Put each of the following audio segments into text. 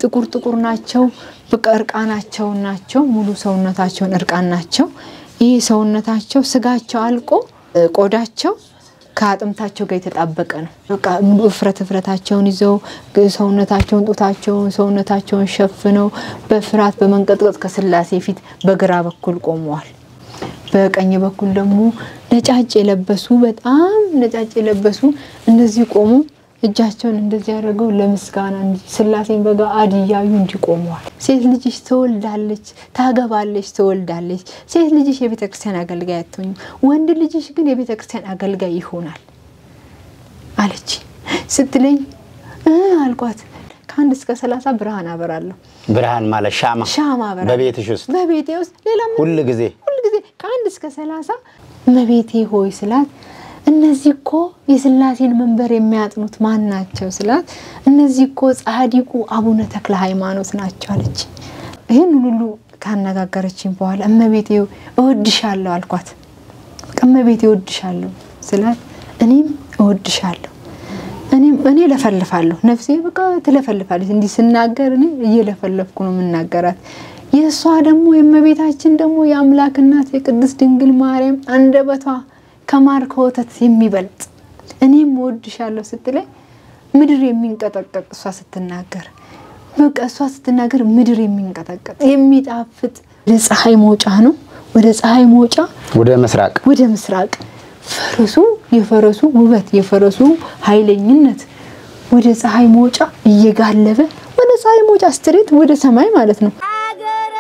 ጥቁር ጥቁር ናቸው። በቃ እርቃናቸውን ናቸው። ሙሉ ሰውነታቸውን እርቃን ናቸው። ይህ ሰውነታቸው ስጋቸው አልቆ ቆዳቸው ከአጥንታቸው ጋር የተጣበቀ ነው። በቃ እፍረት እፍረታቸውን ይዘው ሰውነታቸውን ጡታቸውን ሰውነታቸውን ሸፍነው በፍርሃት በመንቀጥቀጥ ከስላሴ ፊት በግራ በኩል ቆመዋል። በቀኝ በኩል ደግሞ ነጫጭ የለበሱ በጣም ነጫጭ የለበሱ እንደዚህ ቆሙ። እጃቸውን እንደዚህ ያደርገው ለምስጋና እንጂ ስላሴን በገአድ እያዩ እንዲቆመዋል። ሴት ልጅሽ ትወልዳለች፣ ታገባለች፣ ትወልዳለች። ሴት ልጅሽ የቤተ ክርስቲያን አገልጋይ አትሆኝም፣ ወንድ ልጅሽ ግን የቤተ ክርስቲያን አገልጋይ ይሆናል አለች ስትለኝ እ አልኳት ከአንድ እስከ ሰላሳ ብርሃን አበራለሁ። ብርሃን ማለት ሻማ ሻማ አበራለሁ በቤትሽ ውስጥ በቤቴ ውስጥ ሌላ ምን ሁል ጊዜ ሁል ጊዜ ከአንድ እስከ ሰላሳ እመቤቴ ሆይ ስላት እነዚህ እኮ የስላሴን መንበር የሚያጥኑት ማን ናቸው ስላት እነዚህ እኮ ጻዲቁ አቡነ ተክለ ሃይማኖት ናቸው አለች። ይህን ሁሉ ካነጋገረችኝ በኋላ እመቤቴ እወድሻለሁ አልኳት። በቃ እመቤቴ እወድሻለሁ ስላት እኔም እወድሻለሁ እኔም እኔ ለፈልፋለሁ ነፍሴ በቃ ትለፈልፋለች። እንዲህ ስናገር እኔ እየለፈለፍኩ ነው የምናገራት። የእሷ ደግሞ የእመቤታችን ደግሞ የአምላክ እናት የቅድስት ድንግል ማርያም አንደበቷ ከማር ከወተት የሚበልጥ እኔም እወድሻለሁ ስትለኝ ምድር የሚንቀጠቀጥ እሷ ስትናገር በቃ እሷ ስትናገር ምድር የሚንቀጠቀጥ የሚጣፍጥ ወደ ፀሐይ መውጫ ነው። ወደ ፀሐይ መውጫ ወደ ምስራቅ ወደ ምስራቅ ፈረሱ የፈረሱ ውበት የፈረሱ ኃይለኝነት ወደ ፀሐይ መውጫ እየጋለበ ወደ ፀሐይ መውጫ ስትሬት ወደ ሰማይ ማለት ነው። አገረ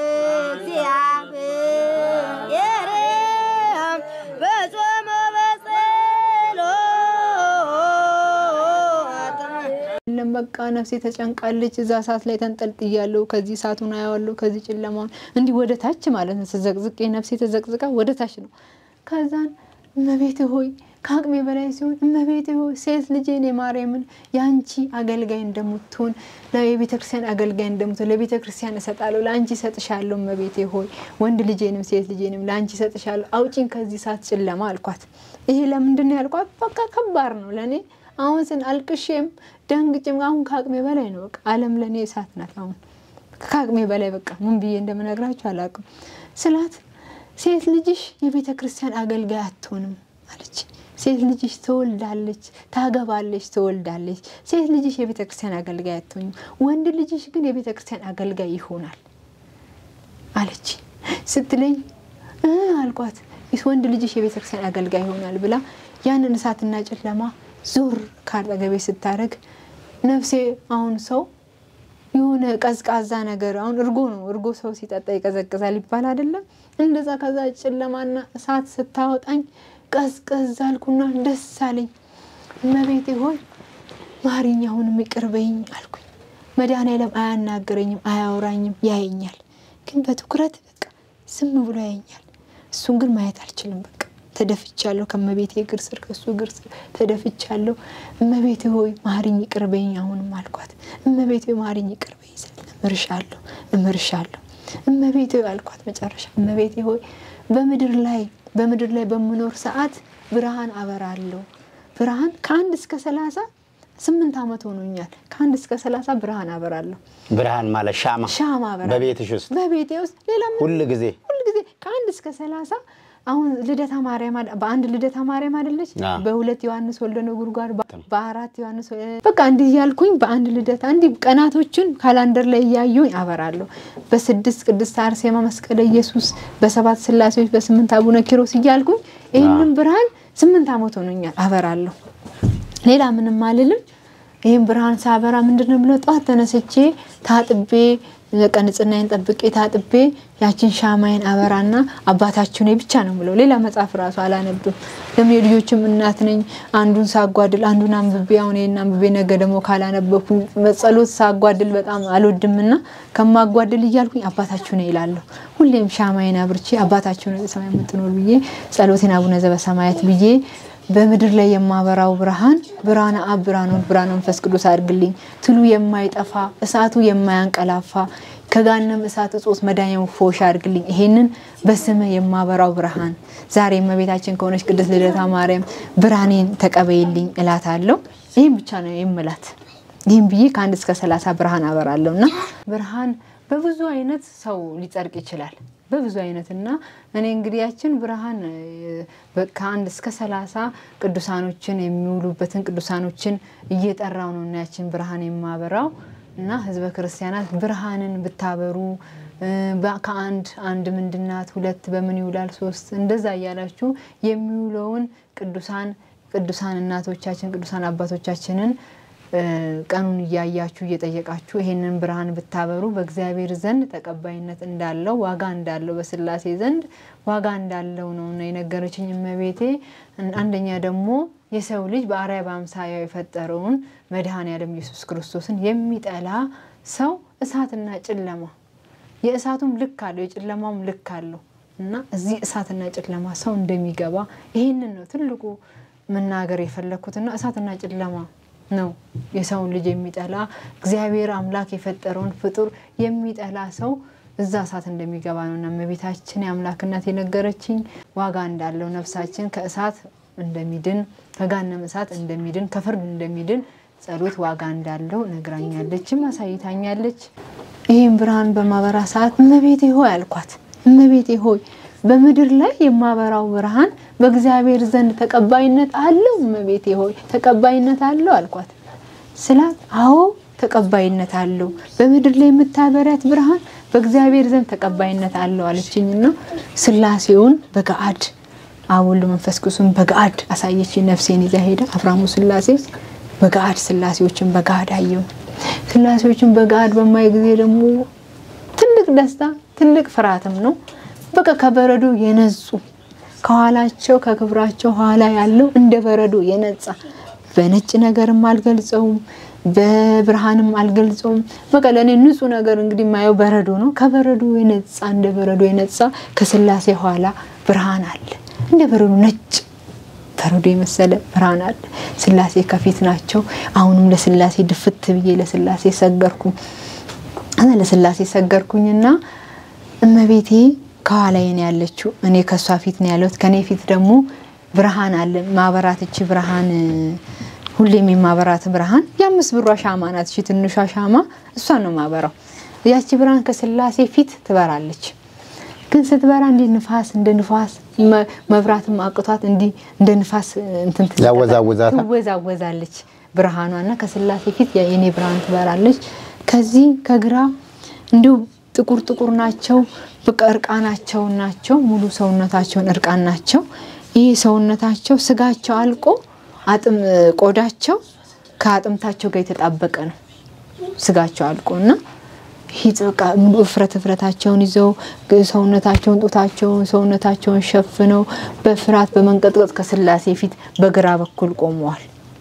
እግዚአብሔር በጾመ በጸሎት የለም በቃ ነፍሴ ተጨንቃለች። እዛ እሳት ላይ ተንጠልጥያለሁ። ከዚህ እሳቱን አያዋለሁ፣ ከዚህ ጨለማውን እንዲህ ወደ ታች ማለት ነው። ተዘቅዝቄ ነፍሴ ተዘቅዝቃ ወደ ታች ነው። ከዛን እመቤቴ ሆይ ከአቅሜ በላይ ሲሆን እመቤቴ ሆይ ሴት ልጄን የማርያምን የአንቺ አገልጋይ እንደምትሆን የቤተ ክርስቲያን አገልጋይ እንደምትሆን ለቤተ ክርስቲያን እሰጣለሁ፣ ለአንቺ እሰጥሻለሁ። እመቤቴ ሆይ ወንድ ልጄንም ሴት ልጄንም ለአንቺ እሰጥሻለሁ፣ አውጪኝ ከዚህ እሳት ጨለማ አልኳት። ይሄ ለምንድን ነው ያልኳት? በቃ ከባድ ነው ለእኔ አሁን ስን አልቅሼም ደንግጬም አሁን ከአቅሜ በላይ ነው። በቃ ዓለም ለእኔ እሳት ናት። አሁን ከአቅሜ በላይ በቃ ምን ብዬ እንደምነግራችሁ አላውቅም ስላት ሴት ልጅሽ የቤተ ክርስቲያን አገልጋይ አትሆንም አለች። ሴት ልጅሽ ትወልዳለች፣ ታገባለች፣ ትወልዳለች። ሴት ልጅሽ የቤተ ክርስቲያን አገልጋይ አትሆኝም፣ ወንድ ልጅሽ ግን የቤተ ክርስቲያን አገልጋይ ይሆናል አለች ስትለኝ እ አልኳት ወንድ ልጅሽ የቤተ ክርስቲያን አገልጋይ ይሆናል ብላ ያንን እሳትና ጨለማ ዞር ካጠገቤ ስታደርግ ነፍሴ አሁን ሰው የሆነ ቀዝቃዛ ነገር አሁን እርጎ ነው እርጎ ሰው ሲጠጣ ይቀዘቅዛል ይባል አይደለም እንደዛ ከዛ ጨለማና እሳት ስታወጣኝ ቀዝቀዝ አልኩና ደስ አለኝ እመቤቴ ሆይ ማሪኝ አሁንም ይቅር በይኝ አልኩኝ መድኃኔዓለም አያናግረኝም አያወራኝም ያየኛል ግን በትኩረት በቃ ዝም ብሎ ያየኛል እሱን ግን ማየት አልችልም በቃ ተደፍቻለሁ ከእመቤቴ እግር ስር ከእሱ እግር ስር ተደፍቻለሁ እመቤቴ ሆይ ማሪኝ ይቅር በይኝ አሁንም አልኳት እመቤቴ ሆይ ማሪኝ ይቅር በይኝ ስል እምርሻለሁ እምርሻለሁ እመቤቴ ሆይ አልኳት መጨረሻ እመቤቴ ሆይ በምድር ላይ በምድር ላይ በምኖር ሰዓት ብርሃን አበራለሁ ብርሃን ከአንድ እስከ ሰላሳ ስምንት ዓመት ሆኖኛል ከአንድ እስከ ሰላሳ ብርሃን አበራለሁ ብርሃን ማለት ሻማ ሻማ አበራለሁ በቤትሽ ውስጥ በቤቴ ውስጥ ሌላ ምን ሁል ጊዜ ሁል ጊዜ ከአንድ እስከ ሰላሳ አሁን ልደታ ማርያም አለ- በአንድ ልደታ ማርያም አይደለች አ። በሁለት ዮሐንስ ወልደ ነጎድጓድ በ- በአራት ዮሐንስ ወ- በቃ እንዲህ እያልኩኝ በአንድ ልደታ እንዲህ ቀናቶችን ካላንደር ላይ እያየሁኝ አበራለሁ። በስድስት ቅድስት አርሴማ መስቀለ ኢየሱስ፣ በሰባት ስላሴዎች፣ በስምንት አቡነ ኪሮስ እያልኩኝ ይህንን ብርሃን ስምንት ዓመት ሆኖኛል አበራለሁ። ሌላ ምንም አልልም። ይህም ብርሃን ሳበራ ምንድን ነው ብለው ጠዋት ተነስቼ ታጥቤ በቃ ንጽህናዬን ጠብቄ ታጥቤ ያችን ሻማዬን አበራና አባታችሁ ነኝ ብቻ ነው ብለው ሌላ መጽሐፍ ራሱ አላነብም። ለምን የልጆችም እናት ነኝ። አንዱን ሳጓድል አንዱን አንብቤ አሁን ይሄን አንብቤ ነገ ደግሞ ካላነበብኩ ጸሎት ሳጓድል በጣም አልወድምና ከማጓድል እያልኩኝ አባታችሁ ነኝ ይላለሁ። ሁሌም ሻማዬን አብርቼ አባታችሁ ነኝ በሰማይ የምትኖር ብዬ ጸሎቴን አቡነ ዘበሰማያት ብዬ በምድር ላይ የማበራው ብርሃን ብርሃነ አብ ብርሃነ ወልድ ብርሃነ መንፈስ ቅዱስ አድርግልኝ። ትሉ የማይጠፋ እሳቱ የማያንቀላፋ ከጋነም እሳት እጾት መዳኛው ፎሽ አድርግልኝ። ይሄንን በስመ የማበራው ብርሃን ዛሬ እመቤታችን ከሆነች ቅድስት ልደታ ማርያም ብርሃኔን ተቀበይልኝ እላታለሁ። ይህም ብቻ ነው የምላት። ይህም ብዬ ከአንድ እስከ ሰላሳ ብርሃን አበራለሁ እና ብርሃን በብዙ አይነት ሰው ሊጸድቅ ይችላል። በብዙ አይነት እና እኔ እንግዲህ ያችን ብርሃን ከአንድ እስከ ሰላሳ ቅዱሳኖችን የሚውሉበትን ቅዱሳኖችን እየጠራው ነው እና ያችን ብርሃን የማበራው እና ህዝበ ክርስቲያናት ብርሃንን ብታበሩ ከአንድ አንድ ምንድናት፣ ሁለት በምን ይውላል፣ ሶስት እንደዛ እያላችሁ የሚውለውን ቅዱሳን ቅዱሳን እናቶቻችን ቅዱሳን አባቶቻችንን ቀኑን እያያችሁ እየጠየቃችሁ ይሄንን ብርሃን ብታበሩ በእግዚአብሔር ዘንድ ተቀባይነት እንዳለው ዋጋ እንዳለው በስላሴ ዘንድ ዋጋ እንዳለው ነው እና የነገረችኝ እመቤቴ። አንደኛ ደግሞ የሰው ልጅ በአርአያ በአምሳያው የፈጠረውን መድኃኔዓለም ኢየሱስ ክርስቶስን የሚጠላ ሰው እሳትና ጨለማ የእሳቱም ልክ አለው የጨለማውም ልክ አለው እና እዚህ እሳትና ጨለማ ሰው እንደሚገባ ይህንን ነው ትልቁ መናገር የፈለግኩትና እሳትና ጨለማ ነው የሰውን ልጅ የሚጠላ እግዚአብሔር አምላክ የፈጠረውን ፍጡር የሚጠላ ሰው እዛ እሳት እንደሚገባ ነው እና እመቤታችን የአምላክነት የነገረችኝ ዋጋ እንዳለው ነፍሳችን ከእሳት እንደሚድን ከጋነም እሳት እንደሚድን ከፍርድ እንደሚድን ጸሎት ዋጋ እንዳለው ነግራኛለችም አሳይታኛለች። ይህም ብርሃን በማበራ ሰዓት እመቤቴ ሆይ አልኳት። እመቤቴ ሆይ በምድር ላይ የማበራው ብርሃን በእግዚአብሔር ዘንድ ተቀባይነት አለው? እመቤቴ ሆይ ተቀባይነት አለው አልኳት ስላት፣ አዎ ተቀባይነት አለው። በምድር ላይ የምታበሪያት ብርሃን በእግዚአብሔር ዘንድ ተቀባይነት አለው አለችኝና ስላሴውን በገአድ አብ ወልድ መንፈስ ቅዱስን በገአድ አሳየች። ነፍሴን ይዛ ሄዳ አፍራሙ ስላሴ በገአድ ስላሴዎችን በገአድ አየው። ስላሴዎችን በገአድ በማይ ጊዜ ደግሞ ትልቅ ደስታ ትልቅ ፍርሃትም ነው። በቃ ከበረዶ የነጹ ከኋላቸው ከክብራቸው ኋላ ያለው እንደ በረዶ የነጻ በነጭ ነገርም አልገልጸውም፣ በብርሃንም አልገልጸውም። በቃ ለእኔ ንጹህ ነገር እንግዲህ የማየው በረዶ ነው። ከበረዶ የነጻ እንደ በረዶ የነጻ ከስላሴ ኋላ ብርሃን አለ። እንደ በረዶ ነጭ በረዶ የመሰለ ብርሃን አለ። ስላሴ ከፊት ናቸው። አሁንም ለስላሴ ድፍት ብዬ ለስላሴ ሰገርኩኝ ለስላሴ ሰገርኩኝና እመቤቴ ከኋላዬ ነው ያለችው። እኔ ከእሷ ፊት ነው ያለሁት። ከኔ ፊት ደግሞ ብርሃን አለ። ማበራት እቺ ብርሃን ሁሌም የማበራት ብርሃን የአምስት ብሯ ሻማ ናት። እቺ ትንሿ ሻማ እሷን ነው ማበራው። ያቺ ብርሃን ከስላሴ ፊት ትበራለች። ግን ስትበራ እንዲህ ንፋስ እንደ ንፋስ መብራትም አቅቷት እንዲህ እንደ ንፋስ እንትን ያወዛውዛታል። ትወዛወዛለች ብርሃኗና ከስላሴ ፊት የኔ ብርሃን ትበራለች። ከዚህ ከግራ እንዲሁ ጥቁር ጥቁር ናቸው። በቃ እርቃናቸው ናቸው። ሙሉ ሰውነታቸውን እርቃን ናቸው። ይህ ሰውነታቸው ስጋቸው አልቆ አጥም ቆዳቸው ከአጥምታቸው ጋር የተጣበቀ ነው። ስጋቸው አልቆ እና ሂጥ በቃ ሙሉ እፍረት እፍረታቸውን ይዘው ሰውነታቸውን ጡታቸውን ሰውነታቸውን ሸፍነው በፍርሃት በመንቀጥቀጥ ከስላሴ ፊት በግራ በኩል ቆመዋል።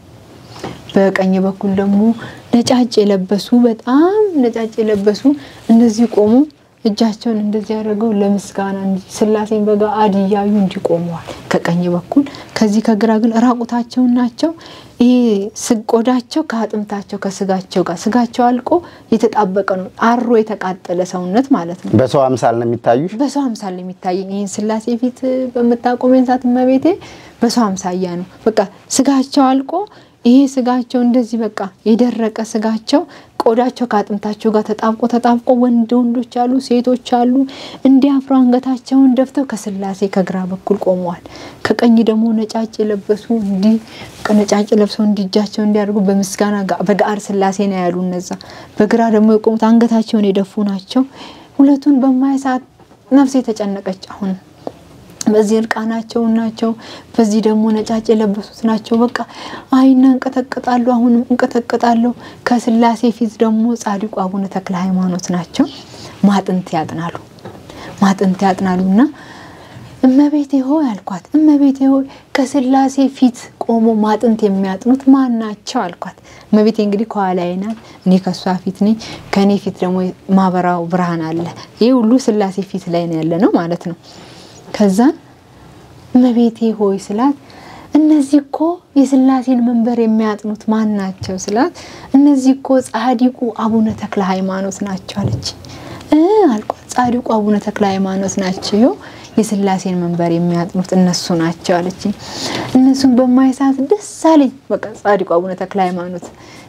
በቀኝ በኩል ደግሞ ነጫጭ የለበሱ በጣም ነጫጭ የለበሱ እንደዚህ ቆሙ። እጃቸውን እንደዚህ ያደርገው ለምስጋና ስላሴን በገአድ እያዩ እንዲቆመዋል ከቀኝ በኩል። ከዚህ ከግራ ግን ራቁታቸውን ናቸው። ይሄ ቆዳቸው ከአጥምታቸው ከስጋቸው ጋር ስጋቸው አልቆ የተጣበቀ ነው። አሮ የተቃጠለ ሰውነት ማለት ነው። በሰው አምሳል ነው የሚታዩሽ። በሰው አምሳል ነው የሚታየኝ። ይህን ስላሴ ፊት በምታቆመኝ ሰዓት እመቤቴ በሰው አምሳያ ነው። በቃ ስጋቸው አልቆ ይሄ ስጋቸው እንደዚህ በቃ የደረቀ ስጋቸው ቆዳቸው ከአጥንታቸው ጋር ተጣብቆ ተጣብቆ ወንድ ወንዶች አሉ፣ ሴቶች አሉ። እንዲያፍሩ አንገታቸውን ደፍተው ከስላሴ ከግራ በኩል ቆመዋል። ከቀኝ ደግሞ ነጫጭ የለበሱ እንዲህ ነጫጭ ለብሰው እንዲህ እጃቸው እንዲያደርጉ በምስጋና በገአድ ስላሴ ነው ያሉ። እነዛ በግራ ደግሞ የቆሙት አንገታቸውን የደፉ ናቸው። ሁለቱን በማይ ሰዓት ነፍሴ የተጨነቀች አሁን በዚህ እርቃናቸው ናቸው። በዚህ ደግሞ ነጫጭ የለበሱት ናቸው። በቃ አይና እንቀጠቅጣለሁ። አሁንም እንቀጠቅጣለሁ። ከስላሴ ፊት ደግሞ ጻድቁ አቡነ ተክለ ሃይማኖት ናቸው። ማጥንት ያጥናሉ፣ ማጥንት ያጥናሉ እና እመቤቴ ሆይ አልኳት። እመቤቴ ሆይ ከስላሴ ፊት ቆሞ ማጥንት የሚያጥኑት ማን ናቸው አልኳት። እመቤቴ እንግዲህ ከኋላዬ ናት፣ እኔ ከእሷ ፊት ነኝ። ከእኔ ፊት ደግሞ ማበራው ብርሃን አለ። ይህ ሁሉ ስላሴ ፊት ላይ ነው ያለ ነው ማለት ነው። ከዛን እመቤቴ ሆይ ስላት እነዚህ እኮ የስላሴን መንበር የሚያጥኑት ማን ናቸው ስላት እነዚህ እኮ ጻዲቁ አቡነ ተክለ ሃይማኖት ናቸው አለች። አልኳት ጻዲቁ አቡነ ተክለ ሃይማኖት ናቸው የስላሴን መንበር የሚያጥኑት እነሱ ናቸው አለች። እነሱን በማይ ሰዓት ደስ አለኝ። በቃ ጻዲቁ አቡነ ተክለ ሃይማኖት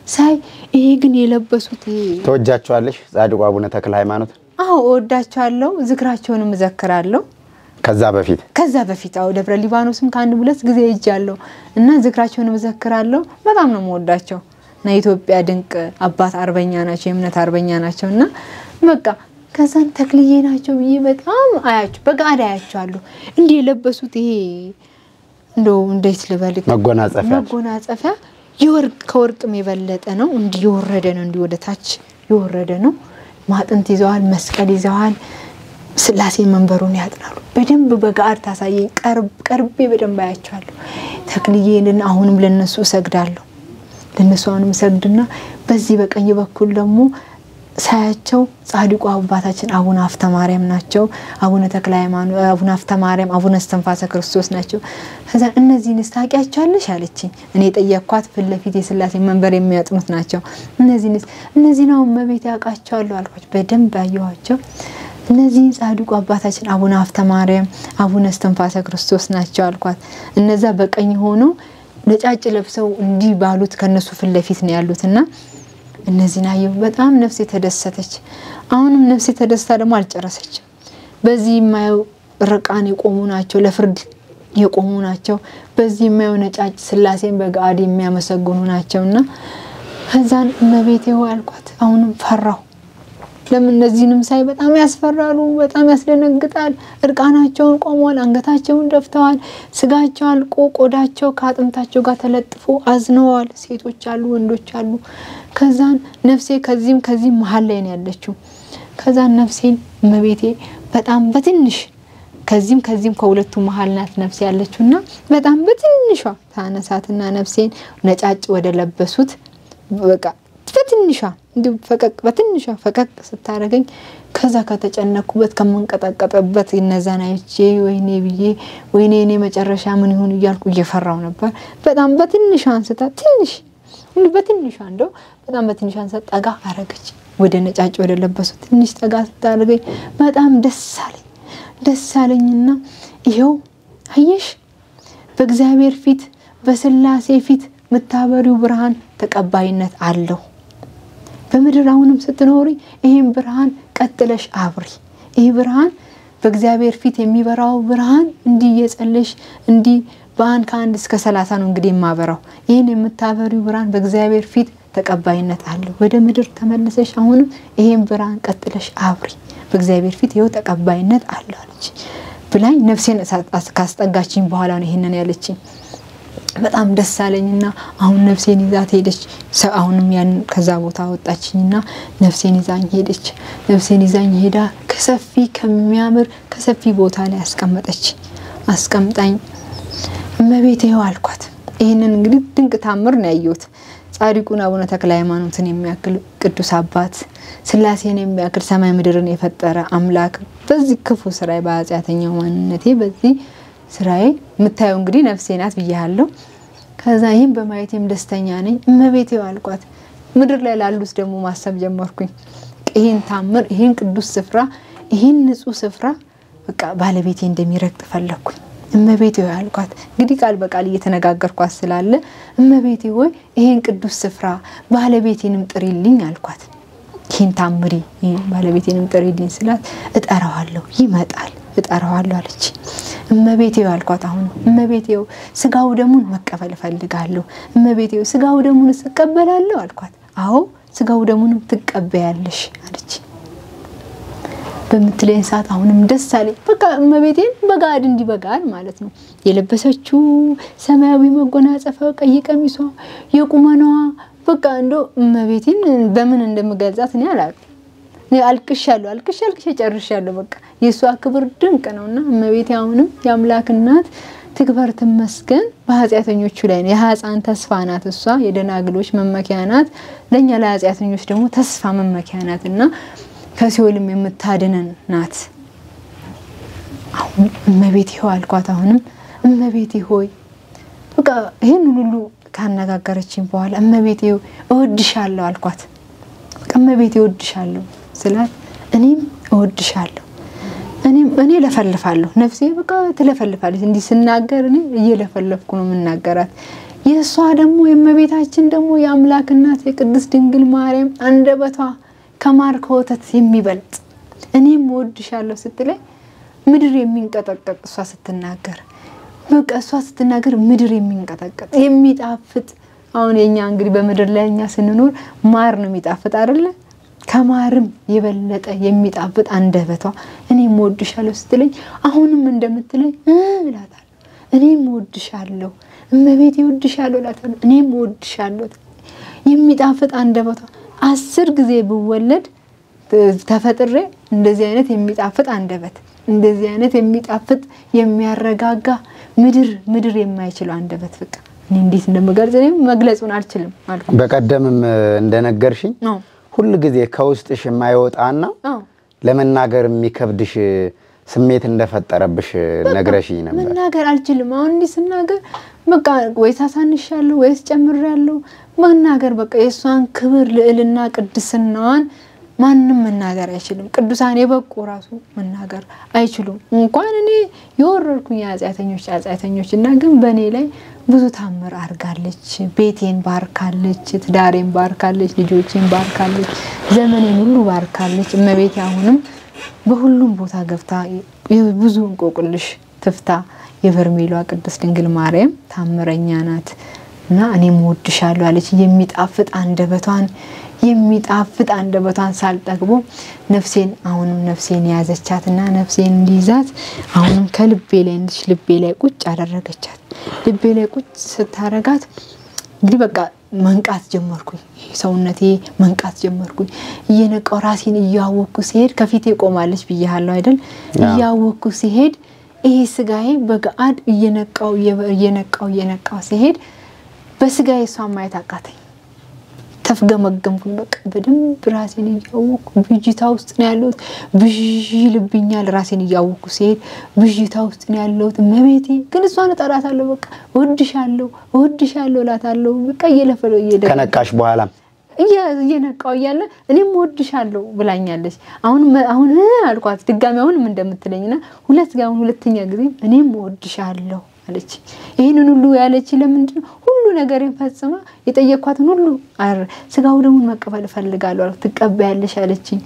ሳይ ይሄ ግን የለበሱት ይሄ ተወጃቸዋለሽ? ጻድቁ አቡነ ተክለ ሃይማኖት አዎ እወዳቸዋለሁ። ዝክራቸውንም እዘክራለሁ። ከዛ በፊት ከዛ በፊት አዎ ደብረ ሊባኖስም ከአንድ ሁለት ጊዜ ሄጃለሁ እና ዝክራቸውን እዘክራለሁ። በጣም ነው የምወዳቸው እና የኢትዮጵያ ድንቅ አባት አርበኛ ናቸው፣ የእምነት አርበኛ ናቸው እና በቃ ከዛን ተክልዬ ናቸው ብዬ በጣም አያቸው በጋድ አያቸዋለሁ። እንዲህ የለበሱት ይሄ እንደው እንዴት ልበልክ መጎናጸፊያ መጎናጸፊያ የወርቅ ከወርቅም የበለጠ ነው። እንዲህ የወረደ ነው፣ እንዲህ ወደ ታች የወረደ ነው። ማጥንት ይዘዋል፣ መስቀል ይዘዋል። ስላሴ መንበሩን ያጥናሉ። በደንብ በጋር ታሳየኝ። ቀርቤ በደንብ አያቸዋለሁ። ተክልዬንን አሁንም ለነሱ እሰግዳለሁ። ለነሱ አሁንም እሰግድና በዚህ በቀኝ በኩል ደግሞ ሳያቸው ጻድቁ አባታችን አቡነ ሀፍተ ማርያም ናቸው። አቡነ ተክለ ሃይማኖት፣ አቡነ ሀፍተ ማርያም፣ አቡነ እስትንፋሰ ክርስቶስ ናቸው። ከዛ እነዚህን ታውቂያቸዋለሽ አለችኝ። እኔ የጠየኳት ፊት ለፊት የስላሴ መንበር የሚያጥኑት ናቸው። እነዚህን እነዚህን አሁን መቤት ያውቃቸዋለሁ አልኳቸው። በደንብ አየኋቸው። እነዚህ ጻድቁ አባታችን አቡነ ሀፍተ ማርያም አቡነ እስትንፋሰ ክርስቶስ ናቸው አልኳት። እነዛ በቀኝ ሆነው ነጫጭ ለብሰው እንዲህ ባሉት ከነሱ ፊት ለፊት ነው ያሉትና እነዚህን አየሁ። በጣም ነፍሴ ተደሰተች። አሁንም ነፍሴ ተደስታ ደግሞ አልጨረሰችም። በዚህ የማየው ርቃን የቆሙ ናቸው፣ ለፍርድ የቆሙ ናቸው። በዚህ የማየው ነጫጭ ስላሴን በገአድ የሚያመሰግኑ ናቸው እና ከዛን እመቤቴ ሆይ አልኳት። አሁንም ፈራሁ። ለምን እነዚህንም ሳይ በጣም ያስፈራሉ፣ በጣም ያስደነግጣል። እርቃናቸውን ቆመዋል፣ አንገታቸውን ደፍተዋል፣ ስጋቸው አልቆ ቆዳቸው ከአጥንታቸው ጋር ተለጥፎ አዝነዋል። ሴቶች አሉ፣ ወንዶች አሉ። ከዛን ነፍሴ ከዚህም ከዚህም መሀል ላይ ነው ያለችው። ከዛን ነፍሴን እመቤቴ በጣም በትንሽ ከዚህም ከዚህም ከሁለቱ መሀል ናት ነፍሴ ያለችው እና በጣም በትንሿ ታነሳትና ነፍሴን ነጫጭ ወደ ለበሱት በቃ በትንሿ እንዲሁ ፈቀቅ በትንሿ ፈቀቅ ስታደርገኝ ከዛ ከተጨነኩበት ከምንቀጠቀጥበት እነዛን አይቼ ወይኔ ብዬ ወይኔ እኔ መጨረሻ ምን ይሁን እያልኩ እየፈራው ነበር። በጣም በትንሿ አንስታ ትንሽ እንዲሁ በትንሿ እንደው በጣም በትንሿ አንስታ ጠጋ አረገች ወደ ነጫጭ ወደ ለበሱ ትንሽ ጠጋ ስታደርገኝ በጣም ደስ አለኝ። ደስ አለኝና ይኸው አየሽ በእግዚአብሔር ፊት በስላሴ ፊት የምታበሪው ብርሃን ተቀባይነት አለው። በምድር አሁንም ስትኖሪ ይህም ብርሃን ቀጥለሽ አብሪ። ይህ ብርሃን በእግዚአብሔር ፊት የሚበራው ብርሃን እንዲህ እየጸለሽ እንዲህ በአንድ ከአንድ እስከ ሰላሳ ነው እንግዲህ የማበራው። ይህን የምታበሪው ብርሃን በእግዚአብሔር ፊት ተቀባይነት አለው። ወደ ምድር ተመልሰሽ አሁንም ይህን ብርሃን ቀጥለሽ አብሪ። በእግዚአብሔር ፊት ይኸው ተቀባይነት አለው አለች ብላኝ ነፍሴን ካስጠጋችኝ በኋላ ነው ይህንን ያለችኝ። በጣም ደስ አለኝና አሁን ነፍሴን ይዛት ሄደች። አሁንም ያን ከዛ ቦታ ወጣችኝና ነፍሴን ይዛኝ ሄደች። ነፍሴን ይዛኝ ሄዳ ከሰፊ ከሚያምር ከሰፊ ቦታ ላይ አስቀመጠች። አስቀምጣኝ እመቤቴ ይኸው አልኳት። ይህንን እንግዲህ ድንቅ ታምር ነው ያየሁት። ጻድቁን አቡነ ተክለ ሃይማኖትን የሚያክል ቅዱስ አባት ስላሴን የሚያክል ሰማይ ምድርን የፈጠረ አምላክ በዚህ ክፉ ስራዬ በኃጢአተኛው ማንነቴ በዚህ ስራዬ የምታየው እንግዲህ ነፍሴ ናት ብያለሁ። ከዛ ይህም በማየቴም ደስተኛ ነኝ እመቤቴ አልኳት። ምድር ላይ ላሉት ደግሞ ማሰብ ጀመርኩኝ። ይህን ታምር ይህን ቅዱስ ስፍራ ይህን ንጹሕ ስፍራ በቃ ባለቤቴ እንደሚረግጥ ፈለግኩኝ። እመቤቴ ሆይ አልኳት። እንግዲህ ቃል በቃል እየተነጋገርኳት ስላለ እመቤቴ ሆይ ይህን ቅዱስ ስፍራ ባለቤቴንም ጥሪልኝ አልኳት። ይህን ታምሪ ባለቤቴንም ጥሪልኝ ስላት እጠራዋለሁ፣ ይመጣል እጠራዋለሁ አለች። እመቤቴው አልኳት። አሁን እመቤቴው ስጋው ደሙን መቀበል እፈልጋለሁ። እመቤቴው ስጋው ደሙን እቀበላለሁ አልኳት። አዎ ስጋው ደሙንም ትቀበያለሽ አለች። በምትለኝ ሰዓት አሁንም ደስ አለኝ። በቃ እመቤቴን በጋድ እንዲህ በጋድ ማለት ነው የለበሰችው ሰማያዊ መጎናጸፊያ፣ ቀይ ቀሚሷ፣ የቁመናዋ በቃ እንደው እመቤቴን በምን እንደምገልጻት እኔ አላውቅም። አልቅሻለሁ አልቅሻ አልቅሻ ጨርሻለሁ። በቃ የእሷ ክብር ድንቅ ነው እና እመቤቴ አሁንም የአምላክ እናት ትክበር ትመስገን። በኃጢአተኞቹ ላይ ነው። የሕፃን ተስፋ ናት እሷ የደናግሎች መመኪያ ናት። ለእኛ ለኃጢአተኞች ደግሞ ተስፋ መመኪያ ናት እና ከሲኦልም የምታድነን ናት። አሁን እመቤቴ ሆይ አልኳት። አሁንም እመቤቴ ሆይ በቃ ይህን ሁሉ ካነጋገረችኝ በኋላ እመቤቴ እወድሻለሁ አልኳት። በቃ እመቤቴ እወድሻለሁ ስላት እኔም እወድሻለሁ እኔም እኔ ለፈልፋለሁ ነፍሴ በቃ ትለፈልፋለች። እንዲህ ስናገር እኔ እየለፈለፍኩ ነው የምናገራት። የእሷ ደግሞ የእመቤታችን ደግሞ የአምላክ እናት የቅድስት ድንግል ማርያም አንደበቷ ከማር ከወተት የሚበልጥ እኔም እወድሻለሁ ስትለኝ ምድር የሚንቀጠቀጥ እሷ ስትናገር በቃ እሷ ስትናገር ምድር የሚንቀጠቀጥ የሚጣፍጥ አሁን የኛ እንግዲህ በምድር ላይ እኛ ስንኖር ማር ነው የሚጣፍጥ አይደለ? ከማርም የበለጠ የሚጣፍጥ አንደበቷ እኔም እወድሻለሁ ስትለኝ አሁንም እንደምትለኝ እ እላታለሁ እኔም እወድሻለሁ እመቤቴ እወድሻለሁ እላታለሁ እኔም እወድሻለሁ የሚጣፍጥ አንደበቷ አስር ጊዜ ብወለድ ተፈጥሬ እንደዚህ አይነት የሚጣፍጥ አንደበት እንደዚህ አይነት የሚጣፍጥ የሚያረጋጋ ምድር ምድር የማይችለው አንደበት በቃ እኔ እንዴት እንደምገልጽ እኔም መግለጹን አልችልም አልኩ። በቀደምም እንደነገርሽኝ አዎ ሁል ጊዜ ከውስጥሽ የማይወጣና አዎ ለመናገር የሚከብድሽ ስሜት እንደፈጠረብሽ ነግረሽኝ ነበር። መናገር አልችልም። አሁን እንዲህ ስናገር በቃ ወይስ አሳንሻለሁ ወይስ ጨምሬያለሁ መናገር በቃ የእሷን ክብር ልዕልና ቅድስናዋን ማንም መናገር አይችልም። ቅዱሳን የበቁ ራሱ መናገር አይችሉም። እንኳን እኔ የወረድኩኝ የኃጢአተኞች ኃጢአተኞች እና ግን በእኔ ላይ ብዙ ታምር አድርጋለች። ቤቴን ባርካለች፣ ትዳሬን ባርካለች፣ ልጆቼን ባርካለች፣ ዘመኔን ሁሉ ባርካለች። እመቤቴ አሁንም በሁሉም ቦታ ገብታ ብዙ እንቆቅልሽ ትፍታ። የበርሜሏ ቅድስት ድንግል ማርያም ታምረኛ ናት እና እኔም እወድሻለሁ አለች። የሚጣፍጥ አንደበቷን የሚጣፍጥ አንደበቷን ሳልጠግቦ ነፍሴን አሁንም ነፍሴን የያዘቻት እና ነፍሴን እንዲይዛት አሁንም ከልቤ ላይ እንድች ልቤ ላይ ቁጭ አደረገቻት። ልቤ ላይ ቁጭ ስታረጋት እንግዲህ በቃ መንቃት ጀመርኩኝ። ሰውነቴ መንቃት ጀመርኩኝ። እየነቃው ራሴን እያወቅኩ ሲሄድ ከፊቴ ቆማለች ብያለሁ አይደል? እያወቅኩ ሲሄድ ይሄ ስጋዬ በገአድ እየነቃው እየነቃው እየነቃው ሲሄድ በስጋዬ እሷን ማየት አቃተኝ። ተፍገመገምኩኝ። በቃ በደንብ ራሴን እያወቅኩ ብዥታ ውስጥ ነው ያለሁት። ብዥ ይልብኛል። ራሴን እያወቅኩ ሲሄድ ብዥታ ውስጥ ነው ያለሁት። እመቤቴ ግን እሷን እጠራታለሁ። በቃ እወድሻለሁ፣ እወድሻለሁ እላታለሁ። በቃ እየለፈለ እየደ ከነቃሽ በኋላም እየነቃው እያለ እኔም እወድሻለሁ ብላኛለች። አሁን አሁን አልኳት ድጋሚ አሁንም እንደምትለኝና ሁለት ጋ አሁን ሁለተኛ ጊዜ እኔም እወድሻለሁ አለች። ይህንን ሁሉ ያለች ለምንድን ነው? ሁሉ ነገርን ፈጽማ የጠየኳትን ሁሉ ስጋው ደግሞ መቀበል እፈልጋለሁ አልኩ። ትቀበያለሽ አለችኝ።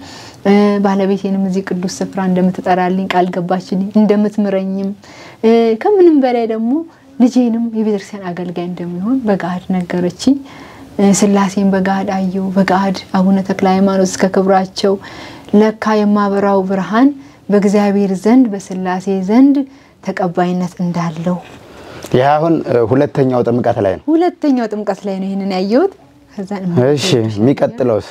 ባለቤቴንም እዚህ ቅዱስ ስፍራ እንደምትጠራልኝ ቃል ገባችልኝ፣ እንደምትምረኝም ከምንም በላይ ደግሞ ልጄንም የቤተክርስቲያን አገልጋይ እንደሚሆን በገሃድ ነገረችኝ። ስላሴን በገሃድ አየው። በገሃድ አቡነ ተክለ ሃይማኖት እስከ ክብራቸው ለካ የማበራው ብርሃን በእግዚአብሔር ዘንድ በስላሴ ዘንድ ተቀባይነት እንዳለው ይህ አሁን ሁለተኛው ጥምቀት ላይ ነው። ሁለተኛው ጥምቀት ላይ ነው ይህንን ያየሁት። ከዛ እሺ የሚቀጥለውስ?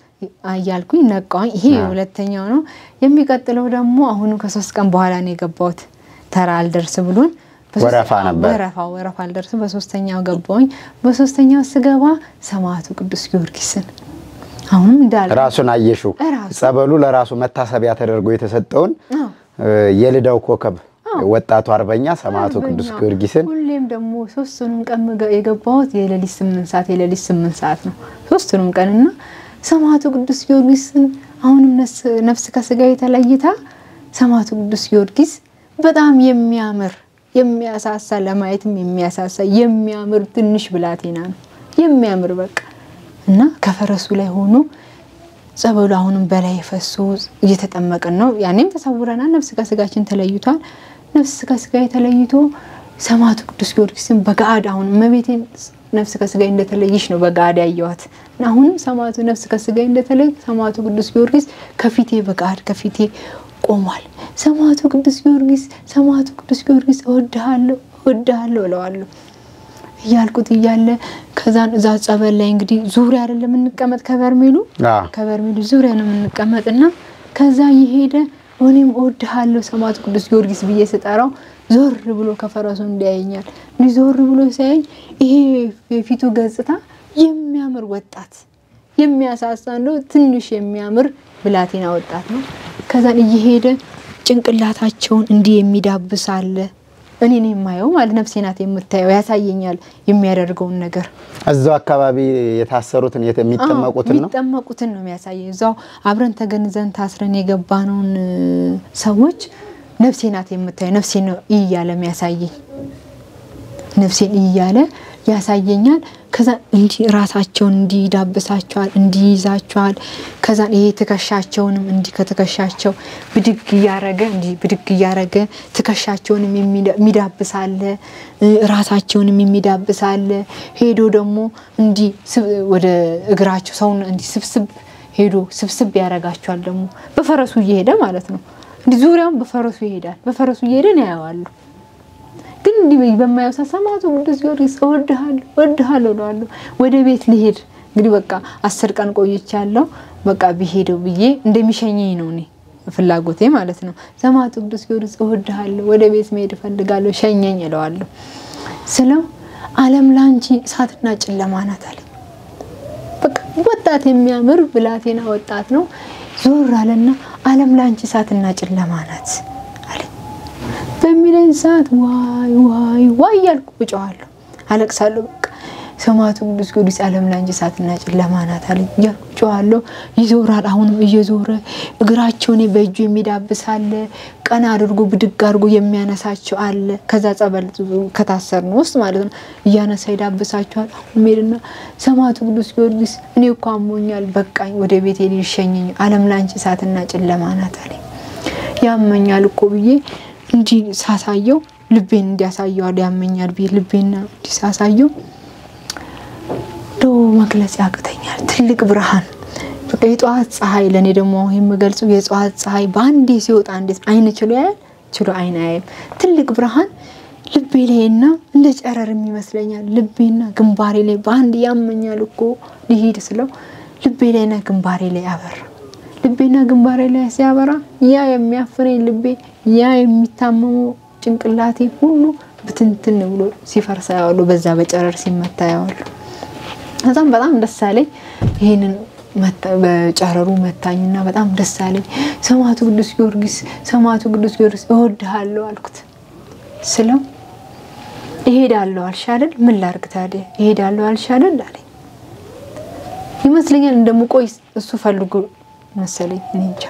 እያልኩኝ ነቃኝ። ይሄ ሁለተኛው ነው። የሚቀጥለው ደግሞ አሁኑ ከሶስት ቀን በኋላ ነው የገባሁት። ተራ አልደርስ ብሎን ወረፋ ነበር። ወረፋ ወረፋ አልደርስም። በሶስተኛው ገባሁኝ። በሶስተኛው ስገባ ሰማዕቱ ቅዱስ ጊዮርጊስን አሁንም እንዳለ ራሱን አየሽው። ራሱ ጸበሉ ለራሱ መታሰቢያ ተደርጎ የተሰጠውን አዎ የልዳው ኮከብ ወጣቱ አርበኛ ሰማዕቱ ቅዱስ አርበኛ። ጊዮርጊስን ሁሌም ደግሞ ሶስቱንም ቀን ምገ- የገባሁት የሌሊት ስምንት ሰዓት የሌሊት ስምንት ሰዓት ነው ሶስቱንም ቀን እና ሰማዕቱ ቅዱስ ጊዮርጊስን አሁንም ነስ- ነፍስ ከስጋ የተለይታ ሰማዕቱ ቅዱስ ጊዮርጊስ በጣም የሚያምር የሚያሳሳ ለማየትም የሚያሳሳ የሚያምር ትንሽ ብላቴና ነው የሚያምር በቃ እና ከፈረሱ ላይ ሆኖ ጸበሉ አሁንም በላይ ፈሶ እየተጠመቅን ነው። ያኔም ተሰውረናል። ነፍስ ከስጋችን ተለይቷል። ነፍስ ከስጋ ተለይቶ ሰማዕቱ ቅዱስ ጊዮርጊስን በገአድ አሁን እመቤቴን ነፍስ ከስጋ እንደተለየች ነው በገአድ ያየዋት እና አሁንም ሰማዕቱ ነፍስ ከስጋ እንደተለይ ሰማዕቱ ቅዱስ ጊዮርጊስ ከፊቴ በገአድ ከፊቴ ቆሟል። ሰማዕቱ ቅዱስ ጊዮርጊስ ሰማዕቱ ቅዱስ ጊዮርጊስ እወድሃለሁ እወድሃለሁ እለዋለሁ እያልኩት እያለ ከዛን እዛ ጸበል ላይ እንግዲህ ዙሪያ አይደለም የምንቀመጥ ከበርሜሉ አዎ። ከበርሜሉ ዙሪያ ነው የምንቀመጥ እና ከዛ እየሄደ እኔም እወድሃለሁ ሰማዕቱ ቅዱስ ጊዮርጊስ ብዬ ስጠራው ዞር ብሎ ከፈረሱ እንዲያየኛል። እንዲህ ዞር ብሎ ሲያየኝ ይሄ የፊቱ ገጽታ የሚያምር ወጣት የሚያሳሳ እንደው ትንሽ የሚያምር ብላቴና ወጣት ነው። ከዛን እየሄደ ጭንቅላታቸውን እንዲህ የሚዳብስ አለ። እኔ ነው የማየው ማለት ነፍሴ ናት የምታየው፣ ያሳየኛል የሚያደርገውን ነገር እዛው አካባቢ የታሰሩትን የት- የሚጠመቁትን ነው። የሚጠመቁትን ነው የሚያሳየው። እዛው አብረን ተገንዘን ታስረን የገባነውን እ፣ ሰዎች ነፍሴ ናት የምታየው፣ ነፍሴ ነው እያለ የሚያሳየኝ ነፍሴን እያለ ያሳየኛል። ከዛ እንዲ ራሳቸውን እንዲዳብሳቸዋል፣ እንዲይዛቸዋል። ከዛ ይሄ ትከሻቸውንም እንዲህ ከትከሻቸው ብድግ እያረገ እንዲህ ብድግ እያረገ ትከሻቸውንም የሚዳብሳለ፣ ራሳቸውንም የሚዳብሳለ። ሄዶ ደግሞ እንዲህ ወደ እግራቸው ሰውን እንዲህ ስብስብ ሄዶ ስብስብ ያረጋቸዋል። ደግሞ በፈረሱ እየሄደ ማለት ነው። እንዲህ ዙሪያውን በፈረሱ ይሄዳል። በፈረሱ እየሄደ ነው ያየዋለሁ። ግን እንዲህ በማየው ሰዓት ሰማዕቱ ቅዱስ ጊዮርጊስ እወድሃለሁ እወድሃለሁ እለዋለሁ። ወደ ቤት ልሄድ እንግዲህ በቃ አስር ቀን ቆይቻለሁ። በቃ ቢሄደው ብዬ እንደሚሸኘኝ ነው እኔ ፍላጎቴ ማለት ነው። ሰማዕቱ ቅዱስ ጊዮርጊስ እወድሃለሁ፣ ወደ ቤት መሄድ እፈልጋለሁ፣ ሸኘኝ እለዋለሁ። ስለው ዓለም ላንቺ እሳትና ጨለማ ናት አለኝ። በቃ ወጣት የሚያምር ብላቴና ወጣት ነው። ዞር አለና ዓለም ላንቺ እሳትና ጨለማ ናት አለኝ። በሚለኝ ሰዓት ዋይ ዋይ ዋይ እያልኩ እጮኻለሁ፣ አለቅሳለሁ። በቃ ሰማዕቱ ቅዱስ ጊዮርጊስ ዓለም ላንቺ እሳትና ጨለማ ናት አለኝ እያልኩ እጮኻለሁ። ይዞራል። አሁንም እየዞረ እግራቸውን በእጁ የሚዳብስ አለ፣ ቀና አድርጎ ብድግ አድርጎ የሚያነሳቸው አለ። ከዛ ጸበል ከታሰር ነው ውስጥ ማለት ነው እያነሳ ይዳብሳቸዋል። አሁን ሄድና ሰማዕቱ ቅዱስ ጊዮርጊስ እኔ እኮ አሞኛል፣ በቃኝ፣ ወደ ቤቴ ሊሸኘኝ፣ ዓለም ላንቺ እሳትና ጨለማ ናት አለኝ። ያመኛል እኮ ብዬ እንዲህ ሳሳየው ልቤን እንዲያሳየዋል ያመኛል ብዬ ልቤና እንዲህ ሳሳየው ዶ መግለጽ ያቅተኛል። ትልቅ ብርሃን በቃ የጠዋት ፀሐይ ለእኔ ደግሞ የምገልጸው የጠዋት ፀሐይ በአንዴ ሲወጣ እንዴት አይን ችሎ ያያል? ችሎ አይን አያይም። ትልቅ ብርሃን ልቤ ላይና እንደ ጨረርም ይመስለኛል ልቤና ግንባሬ ላይ በአንድ ያመኛል እኮ ሊሄድ ስለው ልቤ ላይና ግንባሬ ላይ አበራ። ልቤና ግንባሬ ላይ ሲያበራ ያ የሚያፍረኝ ልቤ ያ የሚታመመው ጭንቅላቴ ሁሉ ብትንትን ብሎ ሲፈርሳ ያዋሉ በዛ በጨረር ሲመታ ያዋሉ። ከዛም በጣም ደስ አለኝ። ይህንን በጨረሩ መታኝና በጣም ደስ አለኝ። ሰማዕቱ ቅዱስ ጊዮርጊስ ሰማዕቱ ቅዱስ ጊዮርጊስ እወድሃለሁ አልኩት ስለው እሄዳለሁ አልሽ አይደል? ምን ላድርግ ታዲያ እሄዳለሁ አልሽ አይደል አለኝ። ይመስለኛል እንደምቆይ እሱ ፈልጎ መሰለኝ እኔ እንጃ።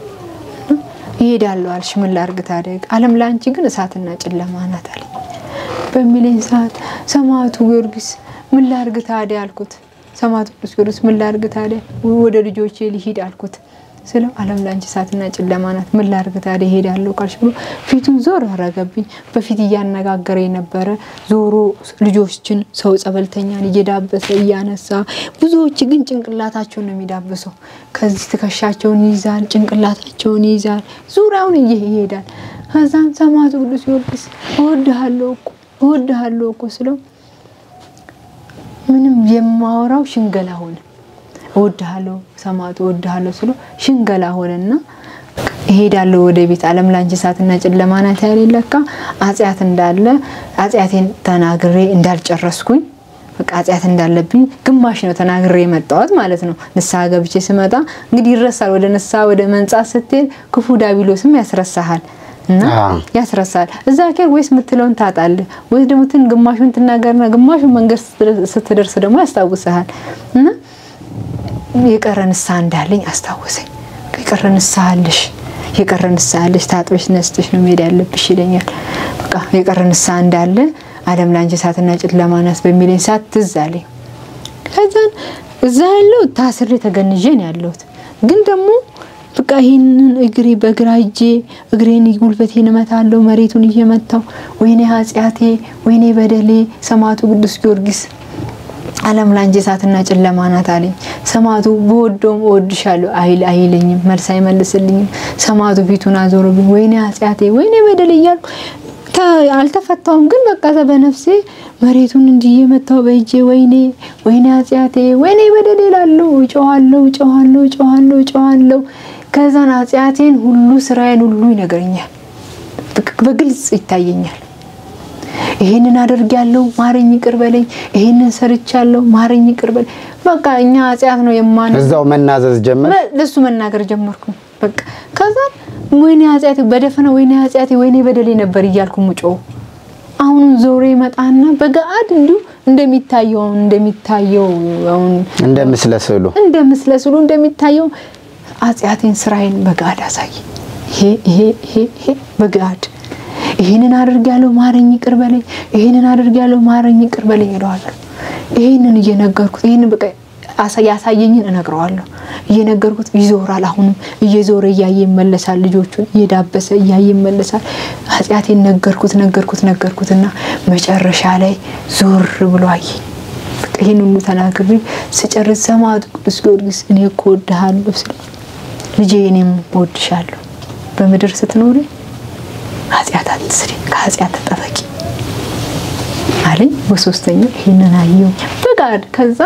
ይሄዳለሁ አልሽ ምን ላድርግ ታዲያ ዓለም ለአንቺ ግን እሳትና ጨለማ ናት አለኝ። በሚለኝ ሰዓት ሰማዕቱ ጊዮርጊስ ምን ላድርግ ታዲያ አልኩት። ሰማዕቱ ቅዱስ ጊዮርጊስ ምን ላድርግ ታዲያ ወደ ልጆቼ ሊሂድ አልኩት ስለው ዓለም ለአንቺ እሳትና ጨለማ ናት ምን ላድርግ ታዲያ እሄዳለሁ ካልሽ ብሎ ፊቱን ዞር አረገብኝ። በፊት እያነጋገረ የነበረ ዞሮ ልጆችን ሰው ጸበልተኛን እየዳበሰ እያነሳ፣ ብዙዎች ግን ጭንቅላታቸውን ነው የሚዳብሰው። ከዚህ ትከሻቸውን ይይዛል፣ ጭንቅላታቸውን ይይዛል፣ ዙሪያውን ይሄዳል። ከዛም ሰማዕቱ ቅዱስ ጊዮርጊስ እወድሃለሁ እኮ እወድሃለሁ እኮ ስለው ምንም የማወራው ሽንገላ ሆነ። እወድሃለሁ ሰማዕቱ እወድሃለሁ ስሎ ሽንገላ ሆነና እሄዳለሁ ወደ ቤት ዓለም ላንቺ እሳትና ጨለማ ናት ያለኝ ለካ አጽያት እንዳለ አጽያቴን ተናግሬ እንዳልጨረስኩኝ በቃ አጽያት እንዳለብኝ ግማሽ ነው ተናግሬ የመጣሁት ማለት ነው። ንስሐ ገብቼ ስመጣ እንግዲህ ይረሳል። ወደ ንስሐ ወደ መንጻት ስትሄድ ክፉ ዳቢሎስም ያስረሳሃል እና ያስረሳል። እዛ ኬር ወይስ የምትለውን ታጣለህ፣ ወይስ ደግሞ ትን ግማሹን ትናገርና ግማሹን መንገድ ስትደርስ ደግሞ ያስታውስሃል እና የቀረ ንስሐ እንዳለኝ አስታወሰኝ። የቀረ ንስሐ አለሽ የቀረ ንስሐ አለሽ ታጥበሽ ነስጥሽ ነው መሄድ ያለብሽ ይለኛል። በቃ የቀረ ንስሐ እንዳለ ዓለም ላንቺ እሳትና ጨለማ ናት በሚለኝ ሰዓት ትዝ አለኝ። ከዛን እዛ ያለው ታስሬ ተገንዤ ነው ያለሁት። ግን ደግሞ በቃ ይህንን እግሬ በግራ እጄ እግሬን ጉልበቴን እመታለሁ መሬቱን እየመታው ወይኔ ኃጢአቴ ወይኔ በደሌ ሰማዕቱ ቅዱስ ጊዮርጊስ ዓለም ላንቺ እሳትና ጨለማ ናት አለኝ። ሰማዕቱ በወደውም እወድሻለሁ አይል አይለኝም፣ መልስ አይመልስልኝም። ሰማዕቱ ፊቱን አዞረብኝ። ወይኔ ኃጢአቴ ወይኔ በደል እያልኩ አልተፈታውም። ግን በቃ በነፍሴ መሬቱን እንዲህ እየመታው በእጄ ወይኔ ወይኔ ኃጢአቴ ወይኔ በደል እላለሁ። እጮኻለሁ እጮኻለሁ እጮኻለሁ እጮኻለሁ። ከዛን ኃጢአቴን ሁሉ ስራዬን ሁሉ ይነግረኛል፣ በግልጽ ይታየኛል። ይሄንን አደርጊያለሁ ማረኝ ይቅር በለኝ፣ ይሄንን ሰርቻለሁ ማረኝ ይቅር በለኝ። በቃ እኛ ኃጢአት ነው የማን እዛው መናዘዝ ጀመር። ለሱ መናገር ጀመርኩ። በቃ ከዛ ወይኔ ኃጢአቴ በደፈነ ወይኔ ኃጢአቴ ወይኔ በደሌ ነበር እያልኩ ሙጮ አሁን ዞሮ ይመጣና በገአድ እንዲሁ እንደሚታየው አሁን እንደሚታየው አሁን እንደ ምስለ ስዕሉ እንደ ምስለ ስዕሉ እንደሚታየው ኃጢአቴን ስራዬን በገአድ አሳይ። ይሄ ይሄ ይሄ ይሄ በገአድ ይህንን አድርጊያለሁ ማረኝ ይቅር በለኝ፣ ይህንን አድርጊያለሁ ማረኝ ይቅር በለኝ እለዋለሁ። ይህንን እየነገርኩት ይህንን በቃ አሳ- ያሳየኝን እነግረዋለሁ። እየነገርኩት ይዞራል። አሁንም እየዞረ እያየ ይመለሳል። ልጆቹን እየዳበሰ እያየ ይመለሳል። ኃጢአቴን ነገርኩት ነገርኩት ነገርኩትና መጨረሻ ላይ ዞር ብሎ አየኝ። በቃ ይህን ሁሉ ተናግሬ ስጨርስ ሰማዕቱ ቅዱስ ጊዮርጊስ እኔ እኮ እወድሃለሁ ስል ልጄ እኔም እወድሻለሁ፣ በምድር ስትኖሪ ኃጢአት አትስሪ፣ ከኃጢአት ተጠበቂ አለኝ። በሶስተኛው ይህንን አየው በጋድ ከዛ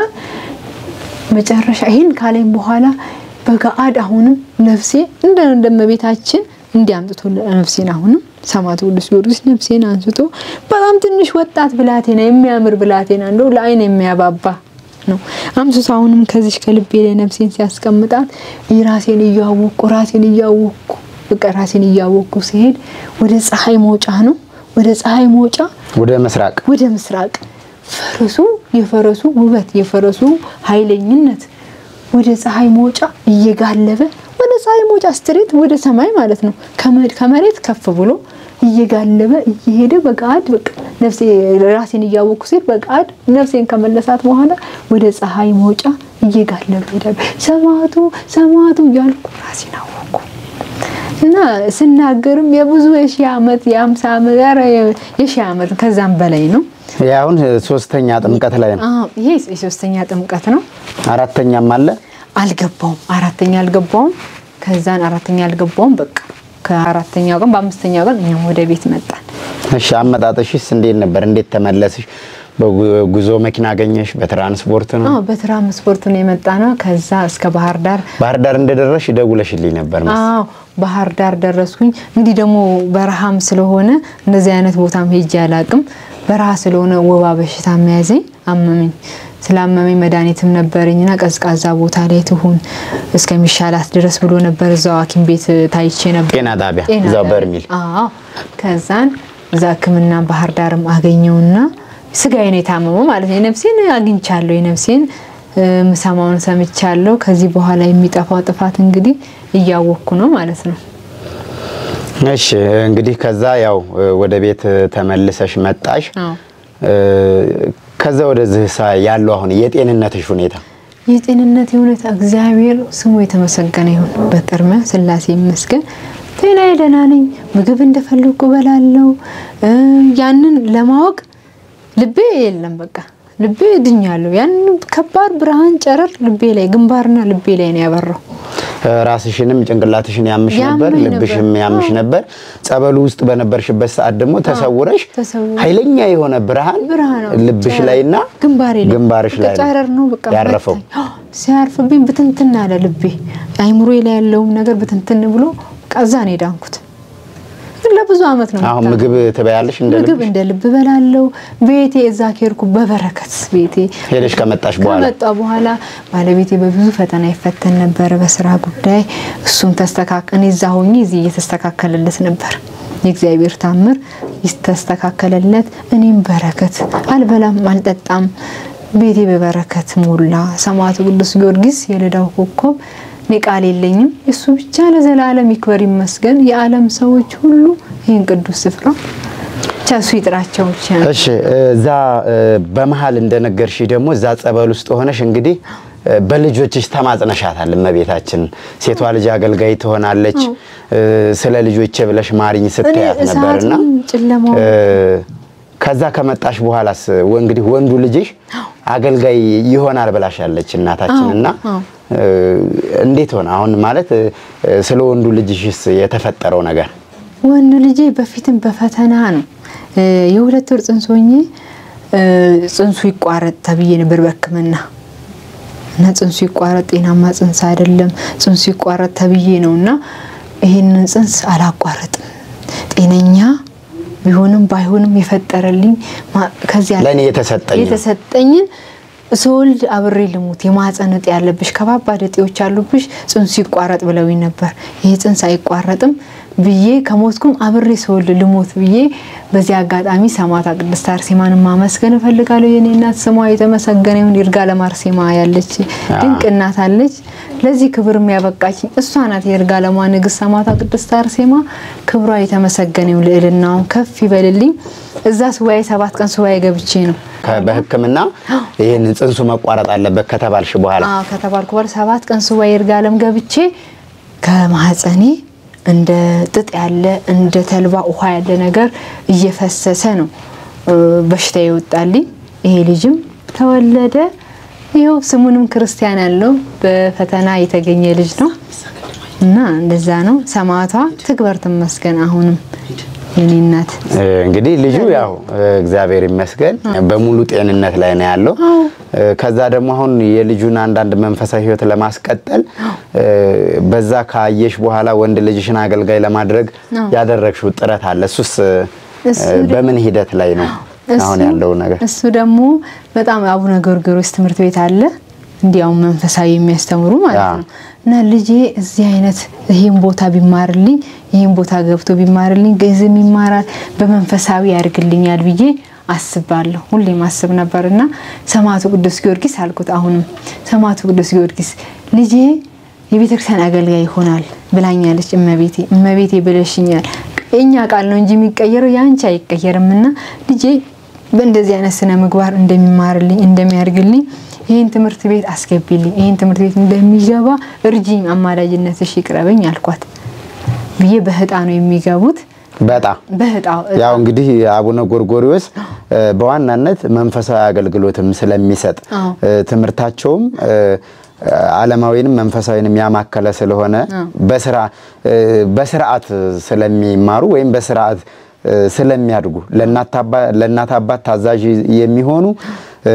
መጨረሻ ይህን ካለኝ በኋላ በገአድ አሁንም ነፍሴ እንደ እንደመቤታችን እንዲያምጥቶ ነፍሴን አሁንም ሰማዕቱ ቅዱስ ጊዮርጊስ ነፍሴን አንስቶ በጣም ትንሽ ወጣት ብላቴና የሚያምር ብላቴና እንደው ለዓይን የሚያባባ ነው አምስቶ አሁንም ከዚች ከልቤ ላይ ነፍሴን ሲያስቀምጣት ራሴን እያወቅኩ ራሴን እያወቅኩ በቃ ራሴን እያወቅኩ ሲሄድ ወደ ፀሐይ መውጫ ነው ወደ ፀሐይ መውጫ ወደ ምስራቅ ወደ ምስራቅ ፈረሱ የፈረሱ ውበት የፈረሱ ኃይለኝነት ወደ ፀሐይ መውጫ እየጋለበ ወደ ፀሐይ መውጫ ስትሬት ወደ ሰማይ ማለት ነው። ከመ- ከመሬት ከፍ ብሎ እየጋለበ እየሄደ በገአድ በቃ ነፍሴ ራሴን እያወቅኩ ሲል በገአድ ነፍሴን ከመለሳት በኋላ ወደ ፀሐይ መውጫ እየጋለበ ሄዳሉ። ሰማዕቱ ሰማዕቱ እያልኩ ራሴን አወቅኩ። እና ስናገርም የብዙ የሺህ ዓመት የአምሳ ዓመት ኧረ የሺህ ዓመት ከዛም በላይ ነው። ይህ አሁን ሶስተኛ ጥምቀት ላይ ነው። አዎ ይሄ የሶስተኛ ጥምቀት ነው። አራተኛም አለ። አልገባውም፣ አራተኛ አልገባውም። ከዛን አራተኛ አልገባውም። በቃ ከአራተኛው ቀን በአምስተኛው ቀን እኛም ወደ ቤት መጣን። እሺ አመጣጥሽስ እንዴት ነበር? እንዴት ተመለስሽ? በጉዞ መኪና አገኘሽ? በትራንስፖርት ነው? አዎ በትራንስፖርት ነው የመጣ ነው። ከዛ እስከ ባህር ዳር ባህር ዳር እንደደረሽ ደውለሽልኝ ነበር መሰለኝ። አዎ ባህር ዳር ደረስኩኝ። እንግዲህ ደግሞ በረሃም ስለሆነ እንደዚህ አይነት ቦታም ሄጄ አላቅም። በረሃ ስለሆነ ወባ በሽታ መያዘኝ አመመኝ። ስላመመኝ መድኃኒትም ነበረኝና ቀዝቃዛ ቦታ ላይ ትሁን እስከሚሻላት ድረስ ብሎ ነበር። እዛው ሐኪም ቤት ታይቼ ነበር። ጤና ጣቢያ ጤና እዛው ጣቢያ። በርሚል አዎ ከዛን እዛ ሕክምና ባህር ዳርም አገኘውና ስጋዬ ነው የታመመው ማለት ነው። የነፍሴን አግኝቻለሁ። የነፍሴን እ፣ ምሰማውን ሰምቻለሁ። ከዚህ በኋላ የሚጠፋው ጥፋት እንግዲህ እያወቅኩ ነው ማለት ነው። እሺ እንግዲህ ከዛ ያው ወደ ቤት ተመልሰሽ መጣሽ። አዎ እ፣ ከዛ ወደዚህ ሳ- ያለው አሁን የጤንነትሽ ሁኔታ የጤንነት የእውነት እግዚአብሔር ስሙ የተመሰገነ ይሁን። በቅድሚያ ስላሴ ይመስገን። ጤናዬ ደህና ነኝ። ምግብ እንደፈለግኩ እበላለሁ። እ፣ ያንን ለማወቅ ልቤ የለም በቃ ልቤ ድኛለሁ። ያንን ከባድ ብርሃን ጨረር ልቤ ላይ ግንባርና ልቤ ላይ ነው ያበራው። እ፣ ራስሽንም ጭንቅላትሽን ያምሽ ነበር፣ ያመኝ ልብሽም ነበር። ያምሽ አዎ። ነበር። ጸበሉ ውስጥ በነበርሽበት ሰዓት ደግሞ ተሰውረሽ ተሰውሬ ኃይለኛ የሆነ ብርሃን ብርሃን ነው ልብሽ ጨረር። ላይና ግንባሬ ላይ ግንባርሽ በቃ ላይ ነው ጨረር ነው በቃ ያረፈው። መታኝ። አዎ፣ ሲያርፍብኝ ብትንትን አለ ልቤ። አይምሮ ላይ ያለውም ነገር ብትንትን ብሎ ቀዛ ነው የዳንኩት። ግን ለብዙ አመት ነው አሁን የምታመው። ምግብ ትበያለሽ እንደ ምግብ ልብሽ? እንደ ልብ በላለው። ቤቴ እዛ ከሄድኩ በበረከት ቤቴ ሄደሽ ከመጣሽ በኋላ ከመጣ በኋላ ባለቤቴ በብዙ ፈተና ይፈተን ነበረ በስራ ጉዳይ። እሱም ተስተካከለ። እዛ ሆኜ እዚህ እየተስተካከለለት ነበር። የእግዚአብሔር ታምር ይስተካከለለት። እኔም በረከት አልበላም አልጠጣም። ቤቴ በበረከት ሞላ። ሰማዕቱ ቅዱስ ጊዮርጊስ የልዳው ኮከብ እኔ ቃል የለኝም። እሱ ብቻ ለዘላለም ይክበር ይመስገን። የዓለም ሰዎች ሁሉ ይህን ቅዱስ ስፍራ ብቻ እሱ ይጥራቸው ብቻ ነው። እሺ እዛ እ፣ በመሀል እንደነገርሽ ደግሞ እዛ ጸበል ውስጥ ሆነሽ እንግዲህ እ፣ በልጆችሽ ተማጽነሻታል። እመቤታችን ሴቷ ልጅ አገልጋይ ትሆናለች እ፣ ስለ ልጆቼ ብለሽ ማሪኝ ስትያት እኔ ነበርና እሳቱን ጨለማውን እ፣ ከዛ ከመጣሽ በኋላስ ወ- እንግዲህ ወንዱ ልጅሽ አገልጋይ ይሆናል ብላሻለች እናታችን እና አዎ። እ፣ እንዴት ሆነ አሁን ማለት እ፣ ስለ ወንዱ ልጅሽስ የተፈጠረው ነገር ወንድ ልጄ በፊትም በፈተና ነው እ፣ የሁለት ወር ጽንስ ሆኜ እ፣ ጽንሱ ይቋረጥ ተብዬ ነበር በሕክምና እና ጽንሱ ይቋረጥ ጤናማ ጽንስ አይደለም፣ ጽንሱ ይቋረጥ ተብዬ ነው እና ይህንን ጽንስ አላቋረጥም። ጤነኛ ቢሆንም ባይሆንም የፈጠረልኝ ማ- ከዚያ ለእኔ የተሰጠኝ ነው። የተሰጠኝን ስወልድ አብሬ ልሙት የማህፀን እጢ ያለብሽ ከባባድ እጢዎች ያሉብሽ ጽንሱ ይቋረጥ ብለውኝ ነበር። ይህ ጽንስ አይቋረጥም ብዬ ከሞትኩም አብሬ ስወልድ ልሞት ብዬ በዚህ አጋጣሚ ሰማዕቷ ቅድስት አርሴማን ማመስገን እፈልጋለሁ። የኔ እናት ስሟ የተመሰገነ ይሁን። ይርጋ ለማርሴማ ያለች ድንቅ እናት አለች። ለዚህ ክብር የሚያበቃችኝ እሷ ናት። የይርጋለሟ ንግስት ሰማዕቷ ቅድስት አርሴማ ክብሯ የተመሰገነው ልዕልናውን ከፍ ይበልልኝ። እዛ ሱባኤ ሰባት ቀን ሱባኤ ገብቼ ነው ከ- በሕክምና ይህን ጽንሱ መቋረጥ አለበት ከተባልሽ በኋላ አዎ ከተባልኩ በኋላ ሰባት ቀን ሱባኤ ይርጋለም ገብቼ ከማህፀኔ እንደ ጥጥ ያለ እንደ ተልባ ውሃ ያለ ነገር እየፈሰሰ ነው እ፣ በሽታ ይወጣልኝ። ይሄ ልጅም ተወለደ። ይኸው ስሙንም ክርስቲያን ያለው በፈተና የተገኘ ልጅ ነው እና እንደዛ ነው። ሰማዕቷ ትክበር ትመስገን። አሁንም የኔ እናት እ፣ እንግዲህ ልጁ ያው እ፣ እግዚአብሔር ይመስገን በሙሉ ጤንነት ላይ ነው ያለው። እ፣ ከዛ ደግሞ አሁን የልጁን አንዳንድ መንፈሳዊ ሕይወት ለማስቀጠል እ፣ በዛ ካየሽ በኋላ ወንድ ልጅሽን አገልጋይ ለማድረግ ያደረግሽው ጥረት አለ። እሱስ እ፣ እሱ በምን ሂደት ላይ ነው አሁን እሱ- ያለው ነገር? እሱ ደግሞ በጣም አቡነ ጎርጎርዮስ ትምህርት ቤት አለ እንዲያው መንፈሳዊ የሚያስተምሩ ማለት አዎ። ነው። እና ልጄ እዚህ አይነት ይህን ቦታ ቢማርልኝ ይህን ቦታ ገብቶ ቢማርልኝ ግዕዝም ይማራል በመንፈሳዊ ያድርግልኛል ብዬ አስባለሁ። ሁሌም አስብ ነበር እና ሰማዕቱ ቅዱስ ጊዮርጊስ አልኩት። አሁንም ሰማዕቱ ቅዱስ ጊዮርጊስ ልጄ የቤተክርስቲያን አገልጋይ ይሆናል ብላኛለች እመቤቴ። እመቤቴ ብለሽኛል። የእኛ ቃል ነው እንጂ የሚቀየረው የአንቺ አይቀየርም እና ልጄ በእንደዚህ አይነት ስነ ምግባር እንደሚማርልኝ እንደሚያደርግልኝ ይህን ትምህርት ቤት አስገቢልኝ፣ ይህን ትምህርት ቤት እንደሚገባ እርጂኝ፣ አማላጅነትሽ ይቅረበኝ አልኳት ብዬ በህጣ ነው የሚገቡት። በጣም በህጣ ያው እንግዲህ አቡነ ጎርጎሪዎስ እ፣ በዋናነት መንፈሳዊ አገልግሎትም ስለሚሰጥ አዎ። እ፣ ትምህርታቸውም እ፣ ዓለማዊንም መንፈሳዊንም ያማከለ ስለሆነ በስራ እ፣ በስርዓት ስለሚማሩ ወይም በስርዓት እ፣ ስለሚያድጉ ለእናት አባ- ለእናት አባት ታዛዥ የሚሆኑ እ፣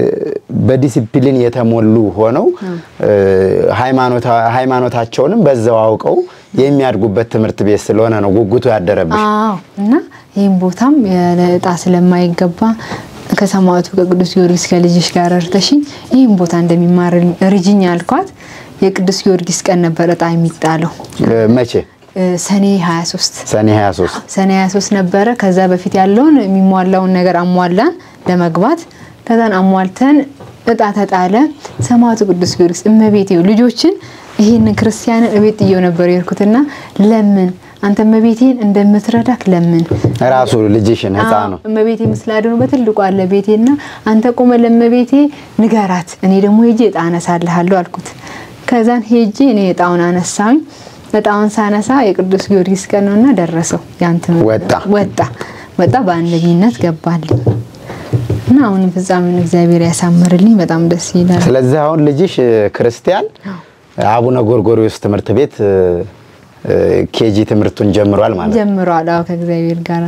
በዲሲፕሊን የተሞሉ ሆነው እ፣ ሃይማኖታ- ሃይማኖታቸውንም በዛው አውቀው የሚያድጉበት ትምህርት ቤት ስለሆነ ነው ጉጉቱ ያደረብሽ። አዎ እና ይህም ቦታም ያለ እጣ ስለማይገባ ከሰማዕቱ ከቅዱስ ጊዮርጊስ ከልጅሽ ጋር እርተሽኝ ይህም ቦታ እንደሚማር ርጅኝ አልኳት። የቅዱስ ጊዮርጊስ ቀን ነበር እጣ የሚጣለው እ፣ መቼ? እ፣ ሰኔ 23 ሰኔ 23 ሰኔ 23 ነበረ። ከዛ በፊት ያለውን የሚሟላውን ነገር አሟላን ለመግባት ከዛን አሟልተን እጣ ተጣለ። ሰማዕቱ ቅዱስ ጊዮርጊስ እመቤቴ ልጆችን ይህንን ክርስቲያንን እቤት ጥየው ነበር የሄድኩትና ለምን አንተ እመቤቴን እንደምትረዳክ ለምን ራሱ ልጅሽን ህፃኑ አዎ፣ እመቤቴ ምስል አድኖ በትልቁ አለ ቤቴና አንተ ቆመ ለእመቤቴ ንገራት፣ እኔ ደግሞ ሄጄ እጣ አነሳልሃለሁ አልኩት። ከዛን ሄጄ እኔ እጣውን አነሳሁኝ። እጣውን ሳነሳ የቅዱስ ጊዮርጊስ ቀን ነውና ደረሰው ያንትን ወጣ። ወጣ ወጣ በአንደኝነት ገባልኝ እና አሁንም ፍጻሜውን እግዚአብሔር ያሳምርልኝ። በጣም ደስ ይላል። ስለዚህ አሁን ልጅሽ እ፣ ክርስቲያን አቡነ ጎርጎሪዎስ ትምህርት ቤት እ፣ እ፣ ኬጂ ትምህርቱን ጀምሯል ማለት ነው። ጀምሯል። አዎ ከእግዚአብሔር ጋር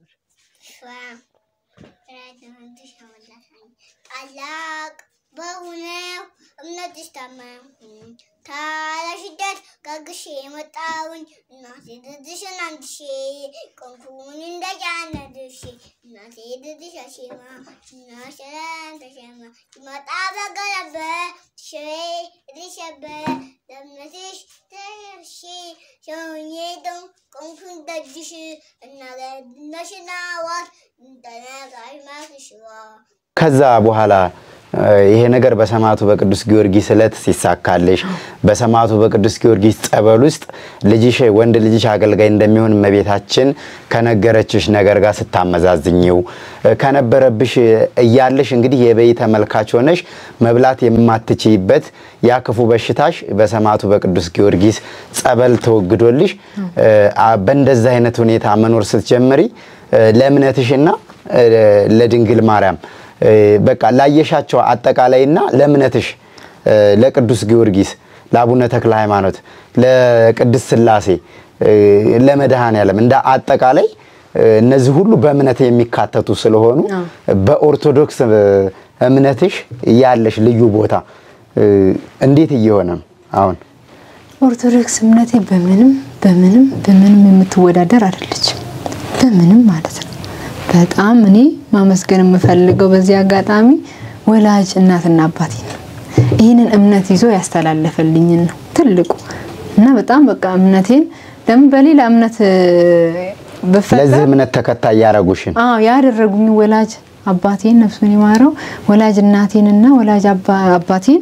ታላቅ በሆነው እምነትሽ ታመንኩኝ ታላሽደት ከግሼ የመጣውኝ እናቴ ድድሽን አንድሼ ቆንኩኝ እንደጫነ ድርሼ እናቴ ድድሽ አሼማ እናሸረን ተሸማ ይመጣ በገለበ ሽሬ ሪሸበ ለእምነትሽ ተርሼ ሸውኜደው ቆንኩኝ ደጅሽ እናገነሽና ዋት እንተነጋሽ ማክሽዋ ከዛ በኋላ እ፣ ይሄ ነገር በሰማዕቱ በቅዱስ ጊዮርጊስ ዕለት ሲሳካልሽ በሰማዕቱ በቅዱስ ጊዮርጊስ ጸበል ውስጥ ልጅሽ ወንድ ልጅሽ አገልጋይ እንደሚሆን እመቤታችን ከነገረችሽ ነገር ጋር ስታመዛዝኝው እ፣ ከነበረብሽ እያለሽ እንግዲህ የበይ ተመልካች ሆነሽ መብላት የማትችይበት ያ ክፉ በሽታሽ በሰማዕቱ በቅዱስ ጊዮርጊስ ጸበል ተወግዶልሽ እ፣ አ- በእንደዛ አይነት ሁኔታ መኖር ስትጀምሪ እ፣ ለእምነትሽና እ፣ ለድንግል ማርያም እ፣ በቃ ላየሻቸው አጠቃላይና ለእምነትሽ እ፣ ለቅዱስ ጊዮርጊስ፣ ለአቡነ ተክለ ሃይማኖት፣ ለቅድስት ሥላሴ፣ እ፣ ለመድኃኔዓለም እንደ አጠቃላይ እ፣ እነዚህ ሁሉ በእምነት የሚካተቱ ስለሆኑ በኦርቶዶክስ እ፣ እምነትሽ ያለሽ ልዩ ቦታ እ፣ እንዴት እየሆነ ነው አሁን? ኦርቶዶክስ እምነቴ በምንም በምንም በምንም የምትወዳደር አይደለችም። በምንም ማለት ነው። በጣም እኔ ማመስገን የምፈልገው በዚህ አጋጣሚ ወላጅ እናትና አባቴ ነው። ይህንን እምነት ይዞ ያስተላለፈልኝን ነው ትልቁ እና በጣም በቃ እምነቴን ለምን በሌላ እምነት እ፣ ብፈጠር ለዚህ እምነት ተከታይ ያረጉሽን አዎ ያደረጉኝ ወላጅ አባቴን ነፍሱን ይማረው ወላጅ እናቴንና ወላጅ አባ- አባቴን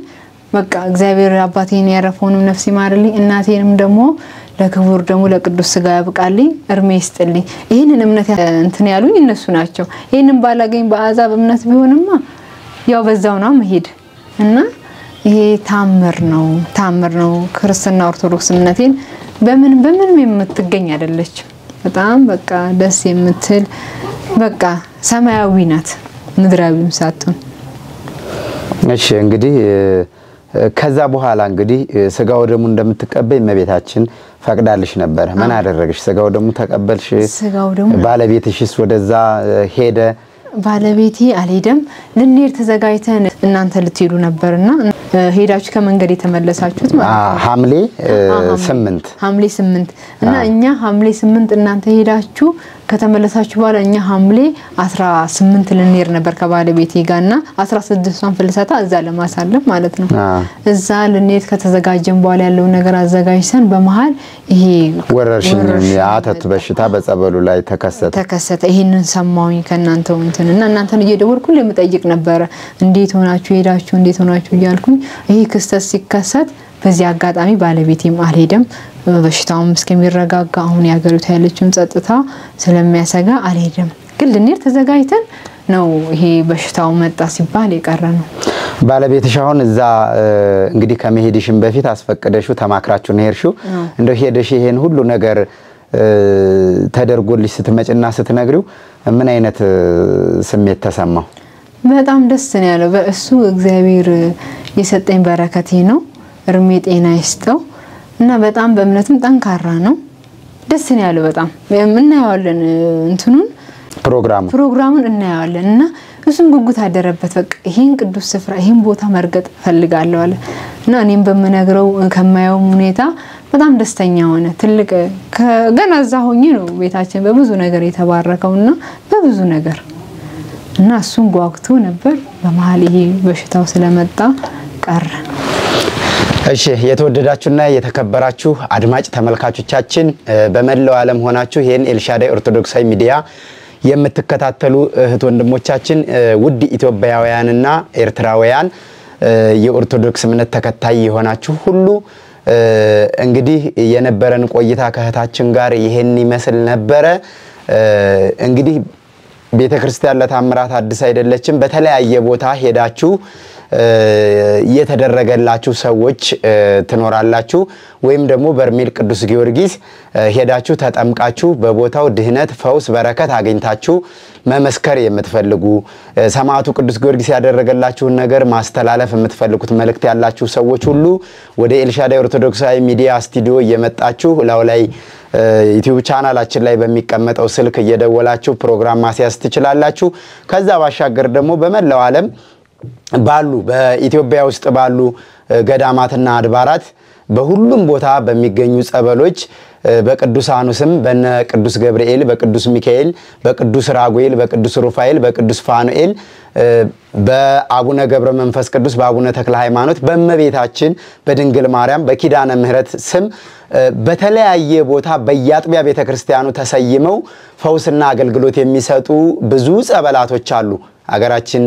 በቃ እግዚአብሔር አባቴን ያረፈውንም ነፍስ ይማርልኝ፣ እናቴንም ደግሞ ለክቡር ደግሞ ለቅዱስ ስጋ ያብቃልኝ፣ እርሜ ይስጥልኝ። ይህንን እምነት እንትን ያሉኝ እነሱ ናቸው። ይህንን ባላገኝ በአሕዛብ እምነት ቢሆንማ ያው በዛው ነው መሄድ እና ይሄ ታምር ነው፣ ታምር ነው። ክርስትና ኦርቶዶክስ እምነቴን በምን በምንም የምትገኝ አይደለችም። በጣም በቃ ደስ የምትል በቃ ሰማያዊ ናት፣ ምድራዊም ሳትሆን እሺ እንግዲህ ከዛ በኋላ እንግዲህ ስጋው ደግሞ እንደምትቀበይ እመቤታችን ፈቅዳልሽ ነበረ። ምን አደረግሽ? ስጋው ደግሞ ተቀበልሽ? ስጋው ደግሞ ባለቤትሽስ ወደዛ ሄደ? ባለቤቴ አልሄደም። ልንሄድ ተዘጋጅተን እናንተ ልትሄዱ ነበርና ሄዳችሁ ከመንገድ የተመለሳችሁት ማለት ነው። ሐምሌ ስምንት ሐምሌ ስምንት እና እኛ ሐምሌ ስምንት እናንተ ሄዳችሁ ከተመለሳችሁ በኋላ እኛ ሐምሌ አስራ ስምንት ልንሄድ ነበር ከባለቤቴ ጋር እና አስራ ስድስቷን ፍልሰታ እዛ ለማሳለፍ ማለት ነው። እዛ ልንሄድ ከተዘጋጀን በኋላ ያለውን ነገር አዘጋጅተን በመሀል ይሄ ወረርሽኝ የአተት በሽታ በጸበሉ ላይ ተከሰተ ተከሰተ። ይሄንን ሰማሁኝ ከእናንተው እንትን እና እናንተን እየደወልኩ የምጠይቅ ነበረ። እንዴት ሆናችሁ ሄዳችሁ እንዴት ሆናችሁ እያልኩኝ ይሄ ክስተት ሲከሰት በዚህ አጋጣሚ ባለቤቴም አልሄደም። በሽታውም እስከሚረጋጋ አሁን የሀገሪቱ ያለችውን ጸጥታ ስለሚያሰጋ አልሄደም። ግን ልንሄድ ተዘጋጅተን ነው ይሄ በሽታው መጣ ሲባል የቀረ ነው። ባለቤትሽ አሁን እዛ እንግዲህ ከመሄድሽም በፊት አስፈቅደሽው ተማክራችሁ ነው ሄድሽው። እንደው ሄደሽ ይሄን ሁሉ ነገር ተደርጎልሽ ስትመጭና ስትነግሪው ምን አይነት ስሜት ተሰማው? በጣም ደስ ነው ያለው። በእሱ እግዚአብሔር የሰጠኝ በረከቴ ነው። እርሜ ጤና ይስጠው እና በጣም በእምነትም ጠንካራ ነው። ደስ ነው ያለው። በጣም እናየዋለን፣ እንትኑን ፕሮግራሙ ፕሮግራሙን እናየዋለን እና እሱም ጉጉት አደረበት። በቃ ይህን ቅዱስ ስፍራ ይህን ቦታ መርገጥ እፈልጋለሁ አለ እና እኔም በምነግረው ከማየውም ሁኔታ በጣም ደስተኛ ሆነ። ትልቅ ገና እዛ ሆኜ ነው ቤታችን በብዙ ነገር የተባረከው እና በብዙ ነገር እና እሱን ጓጉቶ ነበር። በመሀል ይሄ በሽታው ስለመጣ ቀረ። እሺ የተወደዳችሁና የተከበራችሁ አድማጭ ተመልካቾቻችን በመላው ዓለም ሆናችሁ ይህን ኤልሻዳይ ኦርቶዶክሳዊ ሚዲያ የምትከታተሉ እህት ወንድሞቻችን፣ ውድ ኢትዮጵያውያንና ኤርትራውያን የኦርቶዶክስ እምነት ተከታይ የሆናችሁ ሁሉ እንግዲህ የነበረን ቆይታ ከእህታችን ጋር ይሄን ይመስል ነበረ። እንግዲህ ቤተ ክርስቲያን ለታምራት አዲስ አይደለችም። በተለያየ ቦታ ሄዳችሁ የተደረገላችሁ ሰዎች ትኖራላችሁ። ወይም ደግሞ በርሜል ቅዱስ ጊዮርጊስ ሄዳችሁ ተጠምቃችሁ በቦታው ድህነት፣ ፈውስ፣ በረከት አግኝታችሁ መመስከር የምትፈልጉ ሰማዕቱ ቅዱስ ጊዮርጊስ ያደረገላችሁን ነገር ማስተላለፍ የምትፈልጉት መልእክት ያላችሁ ሰዎች ሁሉ ወደ ኤልሻዳይ ኦርቶዶክሳዊ ሚዲያ ስቱዲዮ እየመጣችሁ ላው ላይ ዩቲዩብ ቻናላችን ላይ በሚቀመጠው ስልክ እየደወላችሁ ፕሮግራም ማስያዝ ትችላላችሁ። ከዛ ባሻገር ደግሞ በመላው ዓለም ባሉ በኢትዮጵያ ውስጥ ባሉ ገዳማትና አድባራት በሁሉም ቦታ በሚገኙ ጸበሎች በቅዱሳኑ ስም በነ ቅዱስ ገብርኤል፣ በቅዱስ ሚካኤል፣ በቅዱስ ራጉኤል፣ በቅዱስ ሩፋኤል፣ በቅዱስ ፋኑኤል፣ በአቡነ ገብረ መንፈስ ቅዱስ፣ በአቡነ ተክለ ሃይማኖት፣ በእመቤታችን በድንግል ማርያም በኪዳነ ምሕረት ስም በተለያየ ቦታ በየአጥቢያ ቤተ ክርስቲያኑ ተሰይመው ፈውስና አገልግሎት የሚሰጡ ብዙ ጸበላቶች አሉ። ሀገራችን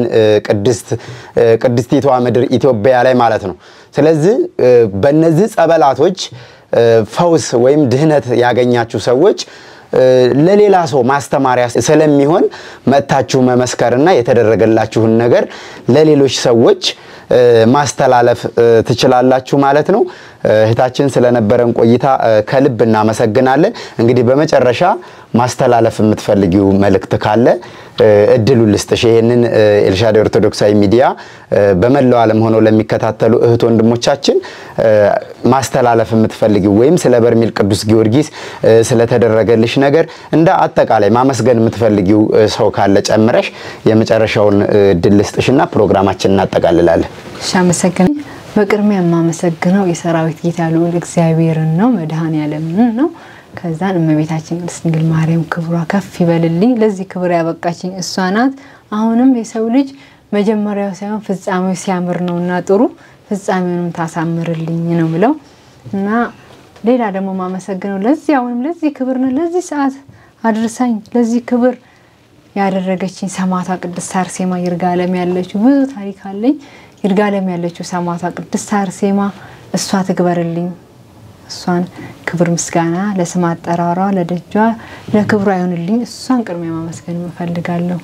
ቅድስቲቷ ምድር ኢትዮጵያ ላይ ማለት ነው። ስለዚህ በእነዚህ ጸበላቶች ፈውስ ወይም ድህነት ያገኛችሁ ሰዎች ለሌላ ሰው ማስተማሪያ ስለሚሆን መጥታችሁ መመስከርና የተደረገላችሁን ነገር ለሌሎች ሰዎች ማስተላለፍ ትችላላችሁ ማለት ነው። እህታችን ስለነበረን ቆይታ ከልብ እናመሰግናለን። እንግዲህ በመጨረሻ ማስተላለፍ የምትፈልጊው መልእክት ካለ እድሉ ልስጥሽ። ይህንን ኤልሻዳይ ኦርቶዶክሳዊ ሚዲያ በመላው ዓለም ሆነው ለሚከታተሉ እህት ወንድሞቻችን ማስተላለፍ የምትፈልጊው ወይም ስለ በርሜል ቅዱስ ጊዮርጊስ ስለተደረገልሽ ነገር እንደ አጠቃላይ ማመስገን የምትፈልጊው ሰው ካለ ጨምረሽ የመጨረሻውን እድል ልስጥሽና ፕሮግራማችን እናጠቃልላለን። እሺ፣ አመሰግናለሁ። በቅድሚያ የማመሰግነው የሰራዊት ጌታ ልዑል እግዚአብሔርን ነው፣ መድኃኔዓለምን ነው። ከዛን እመቤታችን ቅድስት ድንግል ማርያም ክብሯ ከፍ ይበልልኝ። ለዚህ ክብር ያበቃችኝ እሷ ናት። አሁንም የሰው ልጅ መጀመሪያው ሳይሆን ፍጻሜው ሲያምር ነውና ጥሩ ፍጻሜውንም ታሳምርልኝ ነው ምለው እና ሌላ ደግሞ ማመሰግነው ለዚህ አሁንም ለዚህ ክብር ነው ለዚህ ሰዓት አድርሳኝ ለዚህ ክብር ያደረገችኝ ሰማዕቷ ቅድስት አርሴማ ይርጋለም ያለችው ብዙ ታሪክ አለኝ። ይርጋለም ያለችው ሰማዕቷ ቅድስት አርሴማ እሷ ትግበርልኝ። እሷን ክብር ምስጋና ለስም አጠራሯ ለደጇ ለክብሯ አይሆንልኝ። እሷን ቅድሚያ ማመስገን እፈልጋለሁ።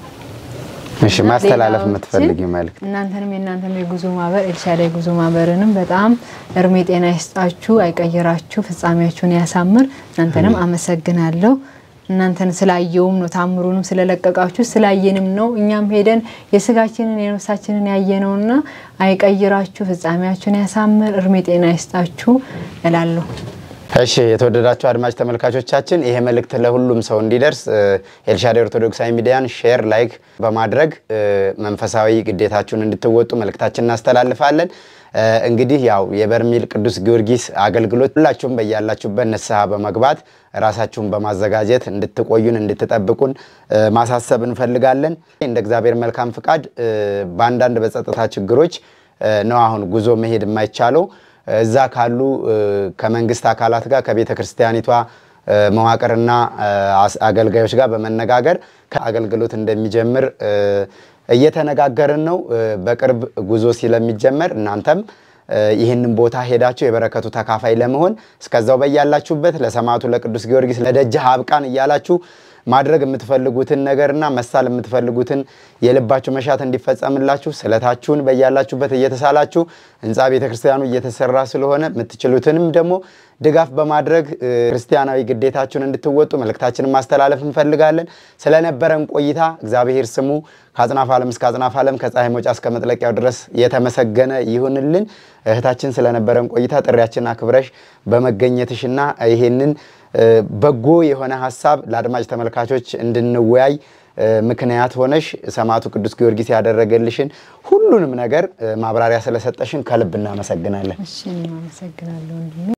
እሺ ማስተላለፍ ሌላዎችን የምትፈልጊው መልዕክት እናንተንም የእናንተም የጉዞ ማህበር ኤልሻዳይ ጉዞ ማህበርንም በጣም እርሜ ጤና ይስጣችሁ፣ አይቀይራችሁ፣ ፍጻሜያችሁን ያሳምር። እናንተንም አመሰግናለሁ። እናንተን ስላየውም ነው ታምሩንም ስለለቀቃችሁ ስላየንም ነው እኛም ሄደን የስጋችንን የነፍሳችንን ያየነውና አይቀይራችሁ፣ ፍጻሜያችሁን ያሳምር፣ እርሜ ጤና ይስጣችሁ እላለሁ። እሺ የተወደዳችሁ አድማጭ ተመልካቾቻችን ይሄ መልእክት ለሁሉም ሰው እንዲደርስ እ፣ ኤልሻዳይ ኦርቶዶክሳዊ ሚዲያን ሼር፣ ላይክ በማድረግ እ፣ መንፈሳዊ ግዴታችሁን እንድትወጡ መልእክታችን እናስተላልፋለን። እ፣ እንግዲህ ያው የበርሜል ቅዱስ ጊዮርጊስ አገልግሎት ሁላችሁም በያላችሁበት ንስሐ በመግባት ራሳችሁን በማዘጋጀት እንድትቆዩን እንድትጠብቁን እ፣ ማሳሰብ እንፈልጋለን። እንደ እግዚአብሔር መልካም ፍቃድ እ፣ በአንዳንድ በጸጥታ ችግሮች እ፣ ነው አሁን ጉዞ መሄድ የማይቻለው እዛ ካሉ እ፣ ከመንግስት አካላት ጋር ከቤተ ክርስቲያኒቷ እ፣ መዋቅርና እ፣ አስ- አገልጋዮች ጋር በመነጋገር ከአገልግሎት እንደሚጀምር እ፣ እየተነጋገርን ነው። እ፣ በቅርብ ጉዞ ስለሚጀመር እናንተም እ፣ ይህንን ቦታ ሄዳችሁ የበረከቱ ተካፋይ ለመሆን እስከዛው በያላችሁበት ለሰማዕቱ ለቅዱስ ጊዮርጊስ ለደጅህ አብቃን እያላችሁ ማድረግ የምትፈልጉትን ነገርና መሳል የምትፈልጉትን የልባችሁ መሻት እንዲፈጸምላችሁ ስለታችሁን በያላችሁበት እየተሳላችሁ ህንፃ ቤተ ክርስቲያኑ እየተሰራ ስለሆነ የምትችሉትንም ደግሞ ድጋፍ በማድረግ እ፣ ክርስቲያናዊ ግዴታችሁን እንድትወጡ መልእክታችንን ማስተላለፍ እንፈልጋለን። ስለነበረን ቆይታ እግዚአብሔር ስሙ ከአጽናፍ ዓለም እስከ አጽናፍ ዓለም ከፀሐይ መውጫ እስከ መጥለቂያው ድረስ የተመሰገነ ይሁንልን። እህታችን ስለነበረን ቆይታ ጥሪያችን አክብረሽ በመገኘትሽና ይሄንን እ፣ በጎ የሆነ ሀሳብ ለአድማጭ ተመልካቾች እንድንወያይ እ፣ ምክንያት ሆነሽ ሰማዕቱ ቅዱስ ጊዮርጊስ ያደረገልሽን ሁሉንም ነገር እ፣ ማብራሪያ ስለሰጠሽን ከልብ እናመሰግናለን። እሺ እኔም አመሰግናለሁ ወንድሜ።